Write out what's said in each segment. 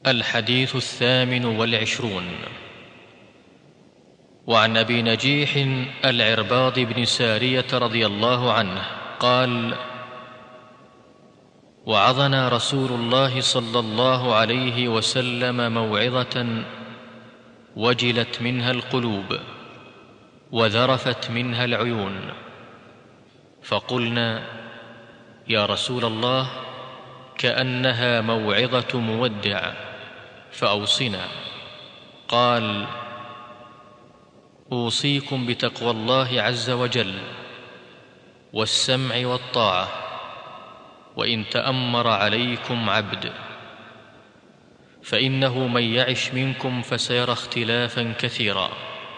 الحديث الثامن والعشرون وعن ابي نجيح العرباض بن ساريه رضي الله عنه قال وعظنا رسول الله صلى الله عليه وسلم موعظه وجلت منها القلوب وذرفت منها العيون فقلنا يا رسول الله كانها موعظه مودع فاوصنا قال اوصيكم بتقوى الله عز وجل والسمع والطاعه وان تامر عليكم عبد فانه من يعش منكم فسيرى اختلافا كثيرا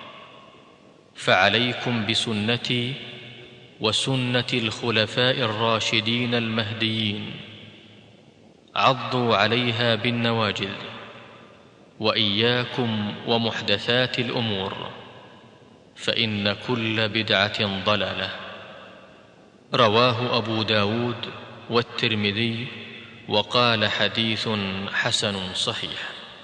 فعليكم بسنتي وسنه الخلفاء الراشدين المهديين عضوا عليها بالنواجذ واياكم ومحدثات الامور فان كل بدعه ضلاله رواه ابو داود والترمذي وقال حديث حسن صحيح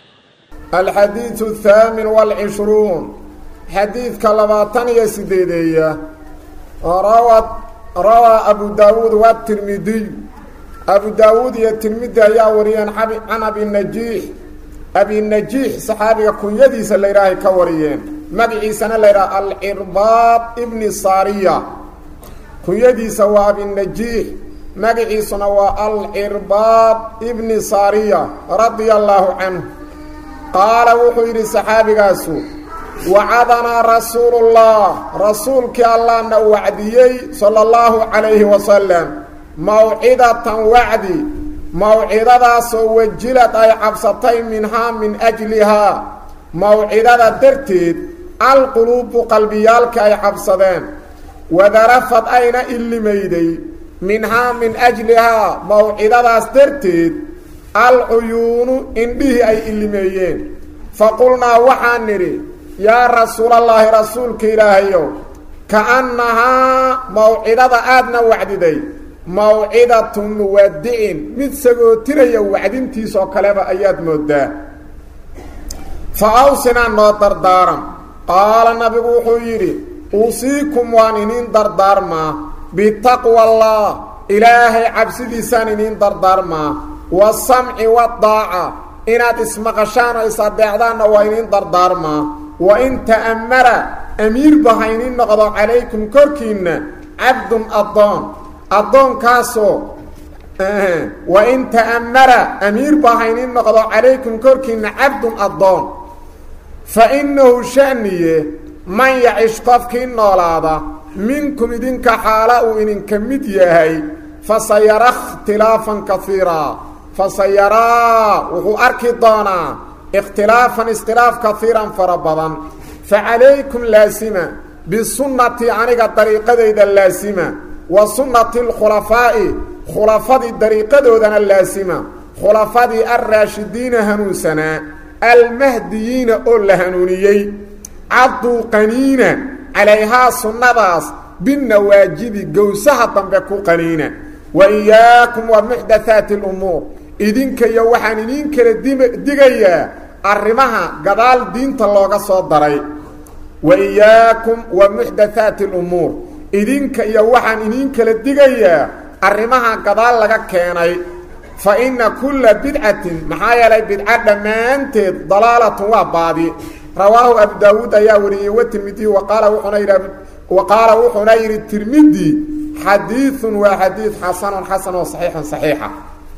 الحديث الثامن والعشرون حديث كلماتان يسديدية روى روى أبو داود والترمذي أبو داود يترمذي يا وريان عن أبي النجيح أبي النجيح صحابي كن يديس اللي راهي كوريين مدعي سنة اللي راه العرباط ابن صارية كن يديس وأبي النجيح magaciisuna waa alcirbaad ibni saariya radia allaahu canhu qaala wuxuu yidhi saxaabigaasu wacadanaa rasuulullah rasuulkii allahna wacdiyey sala allahu calayhi wasalam mawcidatan wacdi mawcidadaasoo wajilad ay cabsatay minhaa min ajlihaa mawcidada darteed alquluubu qalbiyaalka ay cabsadeen wadarafad ayna illimayday minhaa min ajlihaa mawcidadaas darteed alcuyuunu indhihii ay illimeeyeen faqulnaa waxaan nidhi yaa rasuulallaahi rasuulka ilaahayow ka'annahaa mawcidada aadna wacdiday mawcidatu muwadicin mid sagootinaya wacdintiisoo kaleba ayaad moodaa fa awsinaa noo dardaaran qaala nabigu wuxuu yidhi uusiikum waan iniin dardaarmaa bitaqwa allah ilaahay cabsidiisaan iniin dardaarmaa wasamci wadaaca inaad ismaqashaan oo is-adeecdaanna waa iniin dardaarmaa wa in ta'ammara amiirba ha iniin noqdo calaykum korkiinna cabdun addoon addoonkaasoo wa in ta'ammara amiirba ha iniin noqdo calaykum korkiinna cabdun addoon fa innahu sha'niye man yacish qofkii noolaada minkum idinka xaala uu idinka mid yahay fasayara ikhtilaafan kaiiraa fasayaraa wuxuu arki doonaa ikhtilaafan iskhilaaf kaiiran fara badan fa calaykum laasima bisunnatii aniga dariiqadayda laasima wa sunnati alkhulafaa'i khulafadii dariiqadoodana laasima khulafadii alraashidiina hanuunsanaa almahdiyiina oo la hanuuniyey cadduu qaniina calayhaa sunnadaas binnawaajidi gowsaha dambe ku qaniina wa iyaakum wa muxdathaati alumuur idinka iyo waxaan idiin kala digayaa arrimaha gadaal diinta looga soo daray wa iyaakum wa muxdathaati alumuur idinka iyo waxaan idiin kala digayaa arrimaha gadaal laga keenay fa inna kulla bidcatin maxaa yeelay bidca dhammaanteed dalaalatun waa baadi rawaahu abu daawuud ayaa wariyey watirmidi waqaala wuxuuna yidhi wa qaala wuxuuna yidhi tirmidi xadiiثun waa xadiid xasanun xasan oo saxiixun saxiixa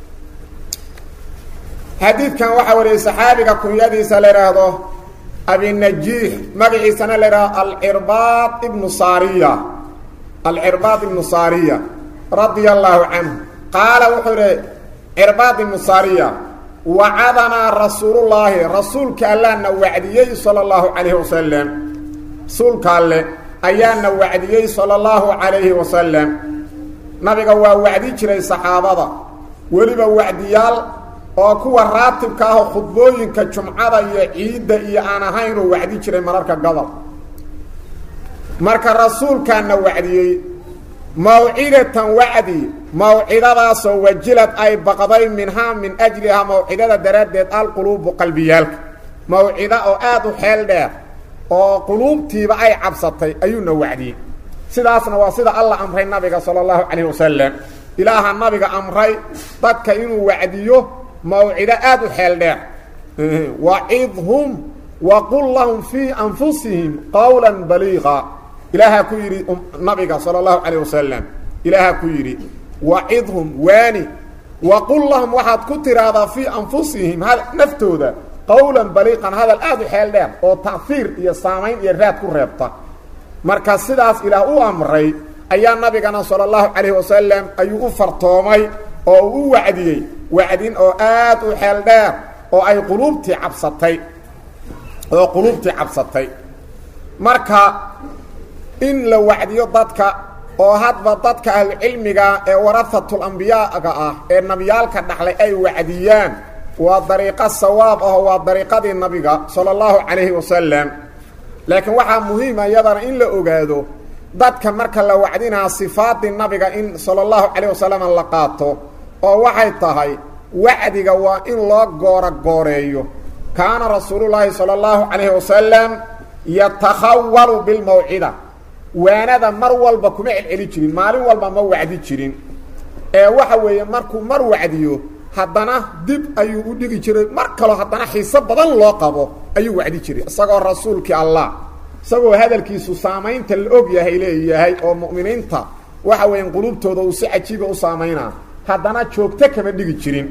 xadiidkan waxaa wariyey saxaabiga kunyadiisa la idhaahdo abinajiix magaciisana la idhahdo alcirbaad ibnu saariya alcirbaad ibnu saariya radia allaahu canhu qaala wuxuu idhi cirbaad ibnu saariya wacadanaa rasuulullaahi rasuulka allaana wacdiyey sala allahu calayhi wasalam rasuulka alle ayaana wacdiyey sala allahu calayhi wasalam nabiga waa wacdi jiray saxaabada weliba wacdiyaal oo kuwa raatibka ahoo khudbooyinka jumcada iyo ciidda iyo aan ahaynuu wacdi jiray mararka gobol marka rasuulkaana wacdiyey mawcidatan wacdi mawcidadaasoo wajilad ay baqday minhaa min ajlihaa mawcidada daraaddeed alquluubu qalbiyaalka mawcido oo aad u xeel dheer oo quluubtiiba ay cabsatay ayuuna wacdiyey sidaasna waa sida allah amray nabiga sala allahu calayhi wasalam ilaaha nabiga amray dadka inuu wacdiyo mawcido aad u xeel dheer wacidhum waqul lahum fii anfusihim qawla baliiqa ilaahaa ku yidhi nabiga sala allahu calayh wasalam ilaahaa ku yidhi wacidhum waani waqul lahum waxaad ku tiraahdaa fii anfusihim naftooda qawlan baliiqan hadal aad u xeel dheer oo taahiir iyo saamayn iyo raad ku reebta marka sidaas ilaah u amray ayaa nabigana sala allahu calayhi wasalam ayuu u fartoomay oo uu u wacdiyey wacdin oo aad u xeel dheer oo ay quluubtii cabsatay oo quluubtii cabsatay marka in la wacdiyo dadka oo hadba dadka ahlucilmiga ee warahatul ambiyaaga ah ee nabiyaalka dhaxlay ay wacdiyaan waa dariiqo sawaab aho waa dariiqadii nabiga sala allahu calayhi wasalam laakiin waxaa muhiima iyadana in la ogaado dadka marka la wacdinaa sifaadii nabiga in sala allahu calayh wasalam la qaato oo waxay tahay wacdiga waa in loo goora gooreeyo kaana rasuulullaahi sala allahu calayhi wasalam yatakhawalu bilmawcida waanada mar walba kuma celceli jirin maalin walba ma wacdi jirin ee waxa weeye markuu mar wacdiyo haddana dib ayuu u dhigi jiray mar kaloo haddana xiiso badan loo qabo ayuu wacdi jiray isagoo rasuulkii allah isagoo hadalkiisu saamaynta la og yahay leeyahay oo mu'miniinta waxa weeyaan qulubtooda uu si cajiiba u saamaynaa haddana joogto kama dhigi jirin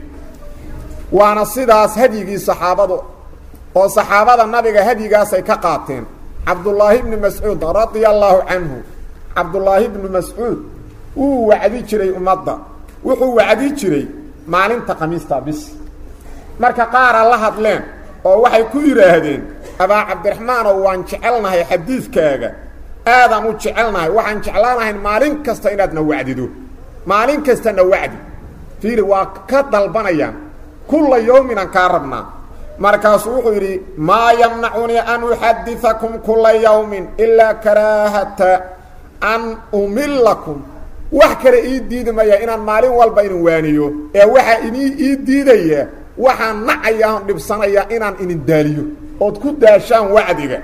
waana sidaas hadyigii saxaabadu oo saxaabada nabiga hadyigaasay ka qaateen cabdullaahi bni mascuud radia allaahu canhu cabdullaahi bni mascuud wuu wacdi jiray ummadda wuxuu wacdi jiray maalinta khamiista bis marka qaara la hadleen oo waxay ku yidhaahdeen abaa cabdiraxmaanow waan jecelnahay xadiidkaaga aadaan u jecelnahay waxaan jeclaanahayn maalin kasta inaadna wacdido maalin kastana wacdi fiiri waa ka dalbanayaan kulla yowminaan kaa rabnaa markaasuu wuxuu yidhi maa yamnacunii an uxadiakum kula yawmin ilaa karaahata an umilakum wax kale ii diidi maya inaan maalin walba idin waaniyo ee waxaa inii ii diidaya waxaan nacaya on dhibsanaya inaan idin daaliyo ood ku daashaan wacdiga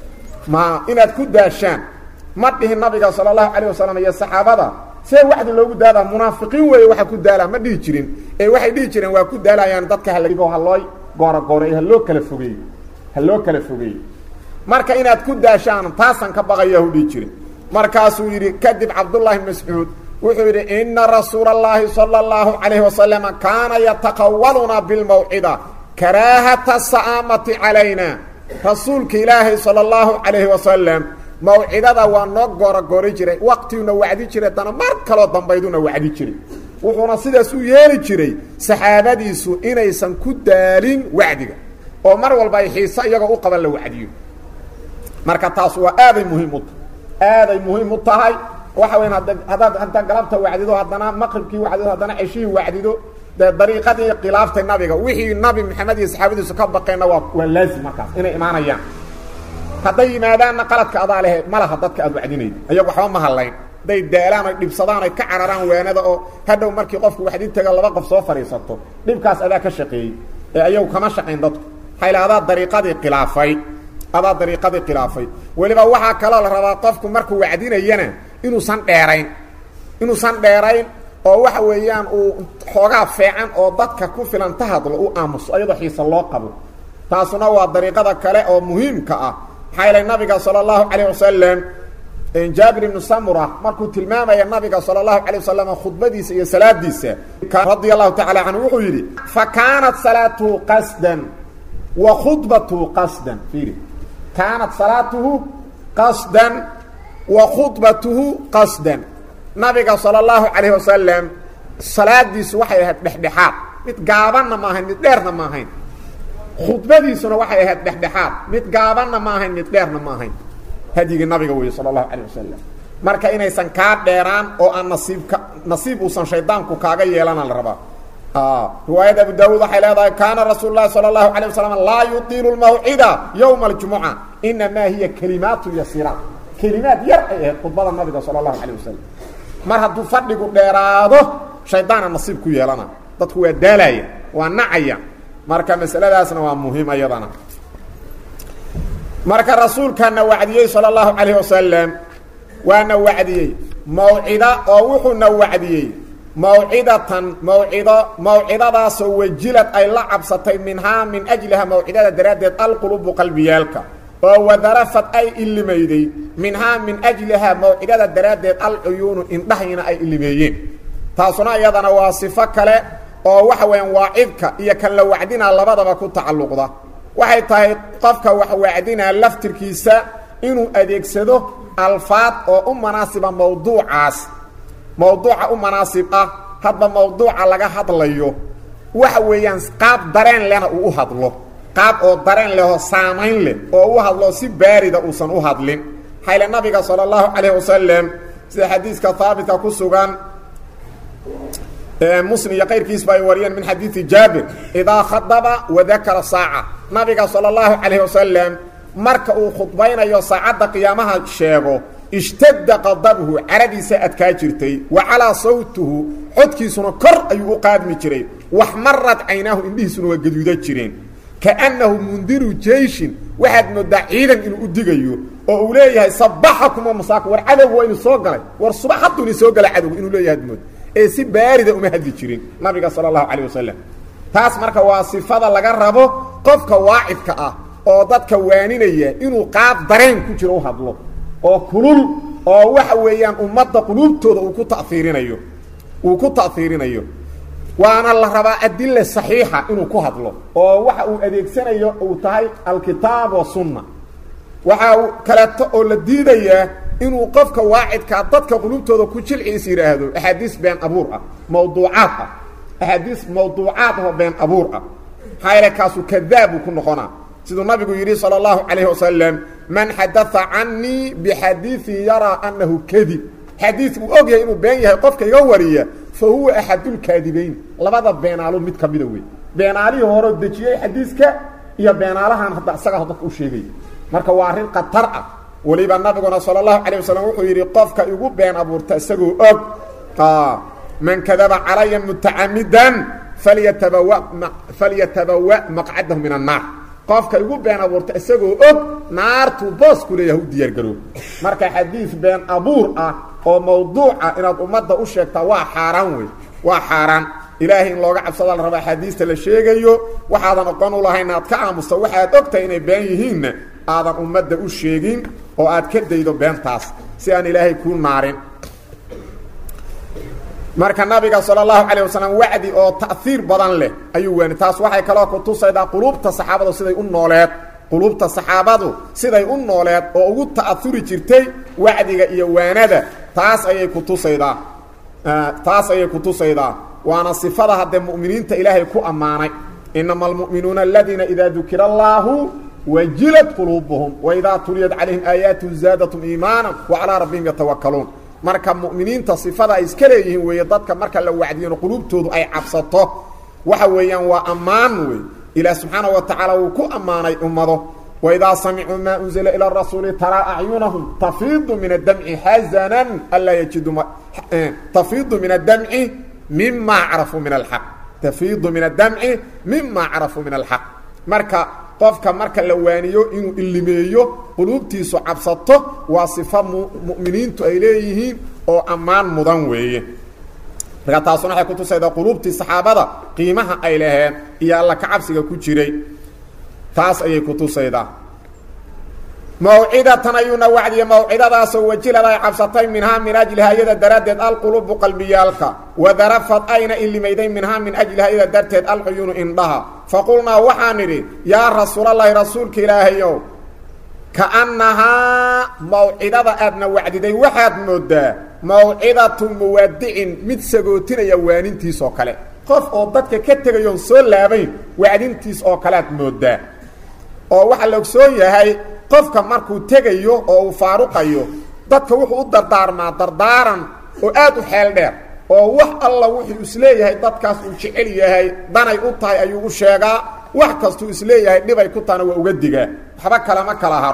ma inaad ku daashaan ma dhihin nabiga sala allahu calayh wasalam iyo saxaabada see wacdi loogu daadaa munaafiqiin weeye waxaa ku daalaa ma dhihi jirin ee waxay dhihi jireen waa ku daalayaan dadka halgo haloo gooragooreeyo ha loo kala fogeeyo ha loo kala fogeeyo marka inaad ku daashaan taasaan ka baqaya hu dhihi jirin markaasuu yidhi kadib cabdullaahi mascuud wuxuu yidhi ina rasuula اllaahi salى اllahu calayhi wasalama kaana yataqawaluna bilmawcida karaahata sa'aamati calayna rasuulka ilaahay salى اllahu calayhi wasalam mawcidada waa noo gooragooray jiray waqtiuna wacdi jiray dana mar kaloo dambayduna wacdi jiray wuxuuna sidaas u yeeli jiray saxaabadiisu inaysan ku daalin wacdiga oo mar walba ay xiise iyagoo u qaban la wacdiyo marka taas waa aaday muhiim u tahay aaday muhiim u tahay waxa weyan hadda haddaad hadda galabta wacdido haddana maqribkii wacdido haddana ceshihii wacdido dee dariiqadii khilaaftay nabiga wixii nabi maxamed iyo saxaabadiisu ka baqeenna waa waa laazim markaas inay imaanayaan hadday yimaadaanna qaladka adaa lehe ma laha dadka aad wacdinaydo ayagu waxba ma hadlayn hadday daalaan oy dhibsadaan oy ka cararaan waanada oo hadhow markii qofku waxdi taga laba qof soo fadhiisato dhibkaas adaa ka shaqeeyey ee ayagu kama shaqayn dadku hayla adaa dariiqadii khilaafay adaa dariiqadii khilaafay weliba waxaa kaloo la rabaa qofku markuu wacdinayana inuusan dheerayn inuusan dheerayn oo waxa weeyaan uu xoogaa feecan oo dadka ku filan ta hadlo u aamuso ayadoo xiise loo qabo taasuna waa dariiqada kale oo muhiimka ah maxaa yeelay nabiga sala allahu calayh wasalam jaabir ibnu samura markuu tilmaamaya nabiga sala allahu calay wasalam khudbadiisa iyo salaadiisa radia allahu tacala canhu wuxuu yidhi fa kaanat salaatuhu qasdan wa khudbatuhu qasdan fiiri kaanat salaatuhu qasdan wa khudbatuhu qasdan nabiga sala allahu calayh wasalam salaadiisu waxay ahayd dhexdhexaad mid gaabanna ma ahayn mid dheerna ma ahayn khudbadiisuna waxay ahayd dhexdhexaad mid gaabanna ma ahayn mid dheerna ma ahayn hadyigii nabiga weeye sala allahu calayh wasalam marka inaysan kaa dheeraan oo aan nasiibka nasiib uusan shaydaanku kaaga yeelana la rabaa riwaayadda abu daawuud waxay leedahay kaana rasuulu lahi sala allahu alay wasalam laa yutiilu lmawcida yowma aljumuca inamaa hiya kalimaatu yasiiraat kelimaad yar ay ahayd khudbada nabiga sala allahu calayh wasalam mar hadduu fadhigu dheeraado shaydaana nasiib ku yeelana dadku waa daalaya waa nacaya marka masaladaasna waa muhiim ayadana marka rasuulkaana wacdiyey sala allahu calayh wasalam waana wacdiyey mawcida oo wuxuuna wacdiyey mawcidatan mawcido mawcidadaasoo wajilad ay la cabsatay minhaa min ajliha mawcidada daraaddeed alqulubu qalbiyaalka oo wadarafad ay ilimayday minhaa min ajlihaa mawcidada daraaddeed alcuyuunu indhahayna ay ilimeeyeen taasuna iyadana waa sifo kale oo waxa weeyaan waacidka iyo kan la wacdinaa labadaba ku tacalluqda waxay tahay qofka wax wacdinaa laftirkiisa inuu adeegsado alfaad oo u manaasiba mawduucaas mawduuca u manaasib ah hadba mawduuca laga hadlayo waxa weeyaan qaab dareen lehna uu u hadlo qaab oo dareen lehoo saamayn leh oo u hadlo si baarida uusan u hadlin xayle nabiga sala allahu calayh wasalam sida xadiiska haabitka ku sugan muslim iyo qayrkiisba ay wariyeen min xadiidi jaabir idaa khadaba wadakara saaca nabiga sala allahu calayh wasalam marka uu khudbaynayo saacadda qiyaamaha sheego ishtadda qadabhu caradiisa adkaa jirtay wa calaa sawtuhu codkiisuna kor ayuu u qaadmi jiray wax marad caynaahu indhihiisuna waa gaduuda jireen kaannahu mundiru jeyshin waxaad moodaa ciidan inuu u digayo oo uu leeyahay sabaxakuma masaaka war cadowga waa inu soo galay war subax hadduu ini soo galay cadowga inuu leeyahay mood ee si baarida uma hadli jirin nabiga sala allahu calayh wasalam taas marka waa sifada laga rabo qofka waacidka ah oo dadka waaninaya inuu qaab dareen ku jiro u hadlo oo kulul oo waxa weeyaan ummadda quluubtooda uu ku taiirinayo uu ku ta'hiirinayo waana la rabaa adila saxiixa inuu ku hadlo oo waxa uu adeegsanayo uu tahay alkitaab wasunna waxa uu kaleeto oo la diidayaa inuu qofka waacidkaa dadka quluubtooda ku jilciis yidhaahdo axaadiis been abuur ah mawduucaad ah axaadiis mawduucaad oo been abuur ah maxaa kaasu kadaab uu ku noqonaa siduu nabigu yidhi salى اllahu calayh wasalam man xadaa canii bixadiiثin yaraa anahu kadib xadiid uu og yahay inuu been yahay qofka iga wariya fa huwa axadulkaadibayn labada beenaalo mid ka mida wey beenaalihii horeo dejiyey xadiiska iyo beenaalahan hadda isagaa dadka u sheegay marka waa arrin khatar ah weliba nabiguna salى اlahu alيه wasalam wuxuu yidhi qofka igu been abuurta isagoo og man kadaba calaya mutacamidan falyatabawa falyatabawa maqcadahu min الnaar qofka igu been abuurta isagoo og naartuu boosku leeyahay u diyaargaroob marka xadiid been abuur ah oo mawduuca inaad ummadda u sheegtaa waa xaaraan wey waa xaaraan ilaahay in looga cabsada la raba axaadiista la sheegayo waxaadan oqon u lahayn aad ka aamusta waxaad ogtahay inay been yihiinna aadan ummadda u sheegin oo aad ka daydo beentaas si aan ilaahay kuu naarin marka nabiga salى اlahu alيه wasalam wacdi oo ta'iir badan leh ayuu waani taas waxay kaloo kutusaydaa quluubta saxaabadu siday u nooleed quluubta saxaabadu siday u nooleed oo ugu ta'auri jirtay wacdiga iyo waanada taas ayay kutusaydaa taas ayay kutusaydaa waana sifada haddee mu'miniinta ilaahay ku ammaanay inama almu'minuuna aladiina idaa dukira اllahu wajilat quluubuhum waidaa tuliyat calayhim aayaatu zaadatum iimaana wacalaa rabbihim yatawakaluun marka mu'miniinta sifada ay iska leeyihiin weeye dadka marka la wacdiyano quluubtoodu ay cabsato waxa weeyaan waa ammaan wey ilaah subxaanaه wa tacaala wuu ku ammaanay ummado waidaa samicuu maa unzila ilى rasuuli taraa acyunahum tafiidu min adamci xazanan anlaa yajidu tafiidu min adamci mima carafuu min alaq tafiidu min adamci mima carafuu min alxaq marka qofka marka la waaniyo inuu ilimeeyo quluubtiisu cabsato waa sifa mu'miniintu ay leeyihiin oo ammaan mudan weeye marka taasuna waxay kutusaydaa quluubtii saxaabada qiimaha ay laheen iyo alla ka cabsiga ku jiray taas ayay kutusaydaa mawcidatan ayuuna wacdiye mawcidadaasoo wajilad ay cabsatay minhaa min ajliha iyada daraaddeed alqulubu qalbiyaalka wadarafad ayna ilimayday minhaa min ajliha iyada darteed alcuyuunu indhaha faqulnaa waxaan idhi yaa rasuulallaahi rasuulka ilaahayow kaannahaa mawcidada aadna wacdiday waxaad moodaa mawcidatu muwaadicin mid sagootinaya waanintiis oo kale qof oo dadka ka tegayoon soo laabayn wacdintiis oo kale aad moodaa oo waxaa la ogsoon yahay qofka markuu tegayo oo uu faaruqayo dadka wuxuu u dardaarmaa dardaaran oo aad u xeel dheer oo wax alla wuxuu isleeyahay dadkaas uu jecel yahay danay u tahay ayuu u sheegaa wax kastuu isleeyahay dhibay ku tahana waa uga digaa waxba kalema kala haro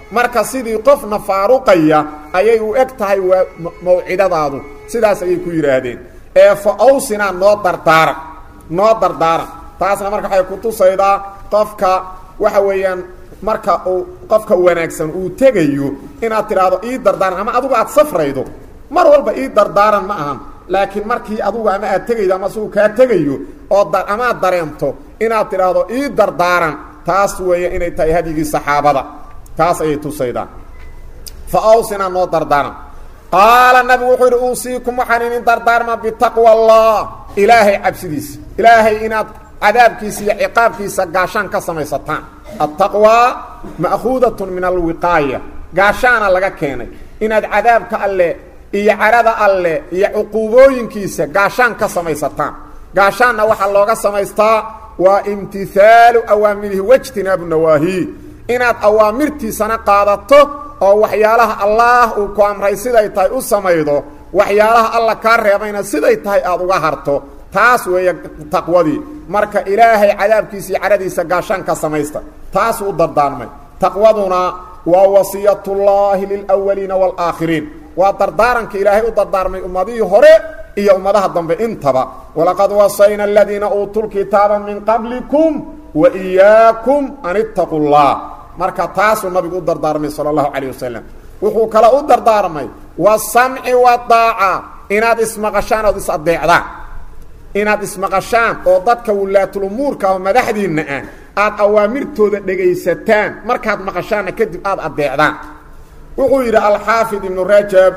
marka sidii qofna faaruqaya ayay u eg tahay waa mawcidadaadu sidaas ayay ku yidhaahdeen ee fa awsinaa noo dardaaran noo dardaaran taasna marka waxay kutusaydaa qofka waxa weeyaan marka uu qofka wanaagsan uu tegayo inaad tidhaahdo ii dardaaran ama adugu aad safraydo mar walba ii dardaaran ma ahan laakiin markii adugu ama aad tegaydo ama sigu kaa tegayo oo amaad dareemto inaad tidhaahdo ii dardaaran taas weeye inay tahay hadyigii saxaabada taas ayay tusaydaa fa awsinaa noo dardaaran qaala nabigu wuxuu yidhi uusiikum waxaan idin dardaarma bitaqwa allah ilaahay cabsidiisa ilaahay inaad cadaabkiisa iyo ciqaabkiisa gaashaan ka samaysataan attaqwaa ma'khuudatun min alwiqaaya gaashaana laga keenay inaad cadaabka alle iyo carada alle iyo cuquubooyinkiisa gaashaan ka samaysataan gaashaanna waxaa looga samaystaa waa imtihaalu awaamirihi wajtinaabu nawaahi inaad awaamirtiisana qaadato oo waxyaalaha allaah uu ku amray siday tahay u samaydo waxyaalaha alla kaa reebayna siday tahay aada uga harto taas weeye taqwadii marka ilaahay cadaabkiisa iyo caradiisa gaashaan ka samaysta taasuu u dardaarmay taqwaduna waa wasiyatullaahi lilwaliina waalaakhiriin waa dardaaranka ilaahay u dardaarmay ummadihii hore iyo ummadaha dambe intaba walaqad wasayna aladiina uutuu lkitaaba min qablikum wa iyaakum an ittaquu llah marka taasuu nabigu u dardaarmay sala allahu calayh wasalam wuxuu kale u dardaarmay wasamci wadaaca inaad ismaqashaan ood is adeecdaan inaad ismaqashaan oo dadka wulaatulumuurka oo madaxdiinna ah aad awaamirtooda dhegaysataan markaad maqashaanna kadib aada adeecdaan wuxuu yidhi alxaafid ibnu rajab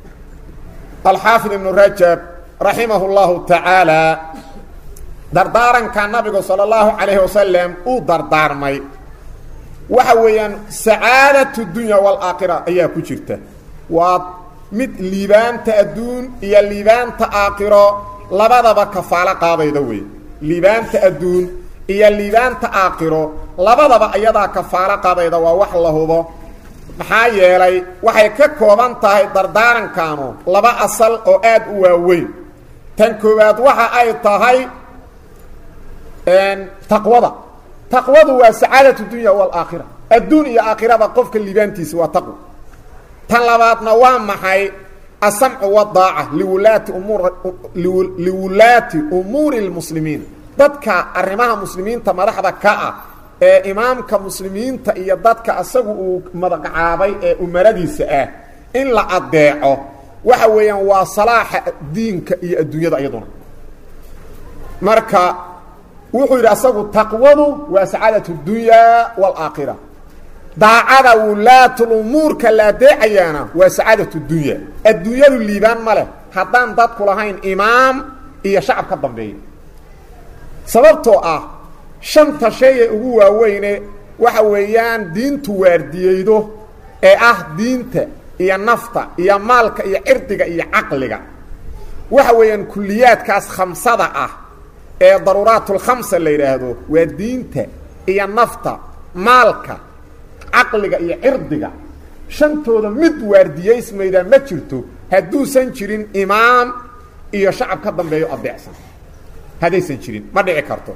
alxaafid ibnu rajab raximah اllahu tacaala dardaaranka nabigu salى اllahu calayhi wasalam uu dardaarmay waxa weeyaan sacaadatu dunya wاlaakhira ayaa ku jirta waa mid liibaanta adduun iyo liibaanta aakhiro labadaba kafaalo qaadayda wey liibaanta adduun iyo liibaanta aakhiro labadaba ayadaa kafaalo qaadayda waa wax la hubo maxaa yeelay waxay ka kooban tahay dardaarankanu laba asal oo aad u waaweyn tan koowaad waxa ay tahay taqwada taqwadu waa sacaadatu dunya waalaakhira adduun iyo aakhirada qofka liibaantiisa waa taqwa tan labaadna waa maxay asamcu wadaaca liwulaati umuur liwulaati umuuri lmuslimiin dadka arrimaha muslimiinta madaxda ka ah ee imaamka muslimiinta iyo dadka asagu uu magacaabay ee umaradiisa ah in la adeeco waxa weeyaan waa salaaxa diinka iyo adduunyada iyaduna marka wuxuu yidhi asagu taqwadu waa sacaadatu dunyaa waalaakhira daacada wulaatulumuurka la adeecayaana waa sacaadatu dunya adduunyadu liibaan ma leh haddaan dadku lahayn imaam iyo shacab ka dambeeya sababtoo ah shanta shay ee ugu waaweyne waxa weeyaan diintu waardiyeydo ee ah diinta iyo nafta iyo maalka iyo cirdiga iyo caqliga waxa weeyaan kuliyaadkaas khamsada ah ee daruuraatulkhamsa la yidhaahdo waa diinta iyo nafta maalka caqliga iyo cirdiga shantooda mid waardiyaysmaydaa ma jirto hadduusan jirin imaam iyo shacab ka dambeeyo adeecsan haddaysan jirin ma dhici karto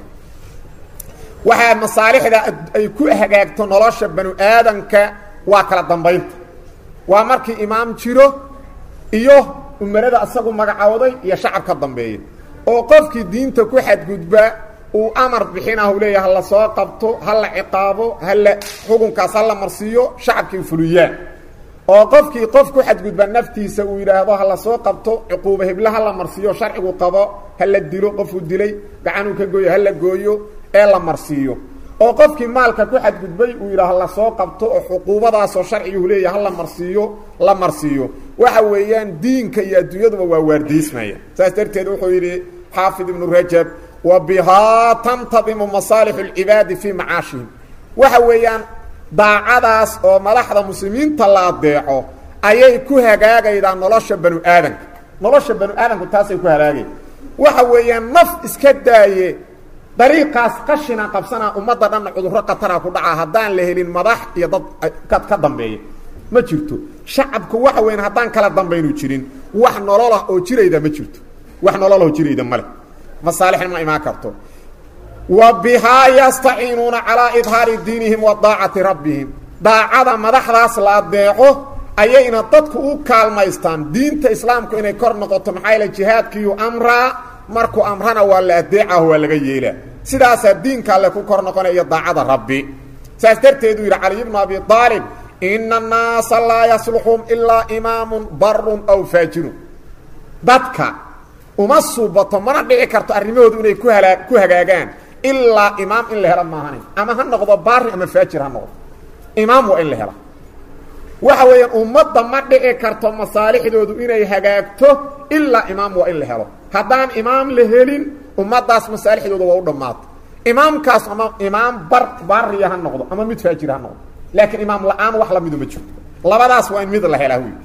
waxaa masaalixda ay ku hagaagto nolosha banu aadanka waa kala dambaynta waa markii imaam jiro iyo umarada asagu magacowday iyo shacab ka dambeeya oo qofkii diinta ku xadgudba uu amar bixinahu leeyahay hala soo qabto ha la ciqaabo hala xukunkaas ha la marsiiyo shacabkii fuliyaan oo qofkii qof ku xadgudba naftiisa uu yidhaahdo hala soo qabto cuquuba hebla ha la marsiiyo sharcigu qabo ha la dilo qofuu dilay gacanuu ka gooyo ha la gooyo ee la marsiiyo oo qofkii maalka ku xadgudbay uu yidhaah la soo qabto oo xuquubadaasoo sharciguhu leeyahay ha la marsiiyo la marsiiyo waxa weeyaan diinka iyo adduunyaduba waa waardiismaya saas darteed wuxuu yidhi xaafid ibnu rajab wa bihaa tantadimu masaalixu اlcibaadi fii macaashihim waxa weeyaan daacadaas oo madaxda muslimiinta la adeeco ayay ku hagaagaydaa nolosha banu aadanka nolosha banu aadanku taasay ku hagaagay waxa weeyaan naf iska daaye dariiqaas qashina qabsanaa ummadda dhanna cudurro khatara ku dhacaa haddaan la helin madax iyo dad ka dambeeya ma jirto shacabku waxa weyan haddaan kala dambaynu jirin wax nololah oo jirayda ma jirto wax nololah oo jirayda male masaalixna ma imaan karto wa bihaa yastaciinuuna calaa idhaari diinihim wa daacati rabbihim daacada madaxdaas la adeeco ayayna dadku u kaalmaystaan diinta islaamku inay kor noqoto maxaa yaele jihaadkiiyu amraa markuu amrana waa la adeecaho waa laga yeelaa sidaasaa diinka alle ku kor noqonaya daacada rabbi saas darteeduu yidhi caliy bnu abi aalib ina annaasa laa yasluxum ilaa imaamun barun aw faajirun dadka uma suubato mana dhici karto arrimahoodu inay ku halaa ku hagaagaan ilaa imaam in la helo maahane ama ha noqdo baari ama faajir ha noqdo imaam waa in la hela waxa weeyaan ummadda ma dhici karto masaalixdoodu inay hagaagto ilaa imaam waa in la helo haddaan imaam la helin ummaddaas masaalixdooda waa u dhammaata imaamkaas ama imaam bar baariya ha noqdo ama mid faajir ha noqdo laakiin imaam la-aan wax lamidu ma jirto labadaas waa in mid la helaa wy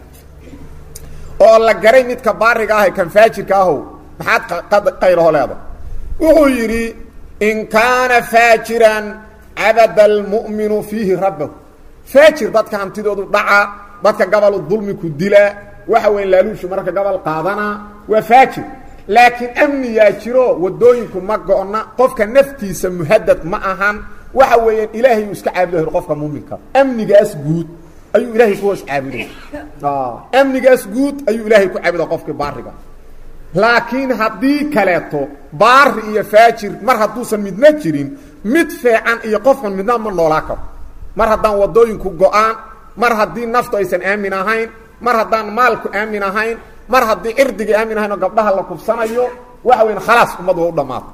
oo la garay midka baariga ah kan faajirka ahow maxaad qayraho leeda wuxuu yidhi in kaana faajiran cabada almu'minu fiihi rabbahu faajir dadka hantidoodu dhaca dadka gabalu dulmiku dila waxa weya laaluushu marka gabal qaadana waa faajir laakiin amniyaa jiro wadooyinku ma go-na qofka naftiisa muhadad ma ahan waxa weeyaan ilaahay uu iska caabudo qofka muuminka amnigaas guud ayuu ilaahay ku hoos caabuday amnigaas guud ayuu ilaahay ku caabuda qofkii baariga laakiin haddii kaleeto baari iyo faajir mar hadduusan midna jirin mid feecan iyo qofkan midna ma noolaa karo mar haddaan wadooyinku go-aan mar haddii naftu aysan aamin ahayn mar haddaan maalku aamin ahayn mar haddii cirdigii aamin ahayn oo gabdhaha la kubsanayo waxa weyan khalaas ummad waa u dhammaata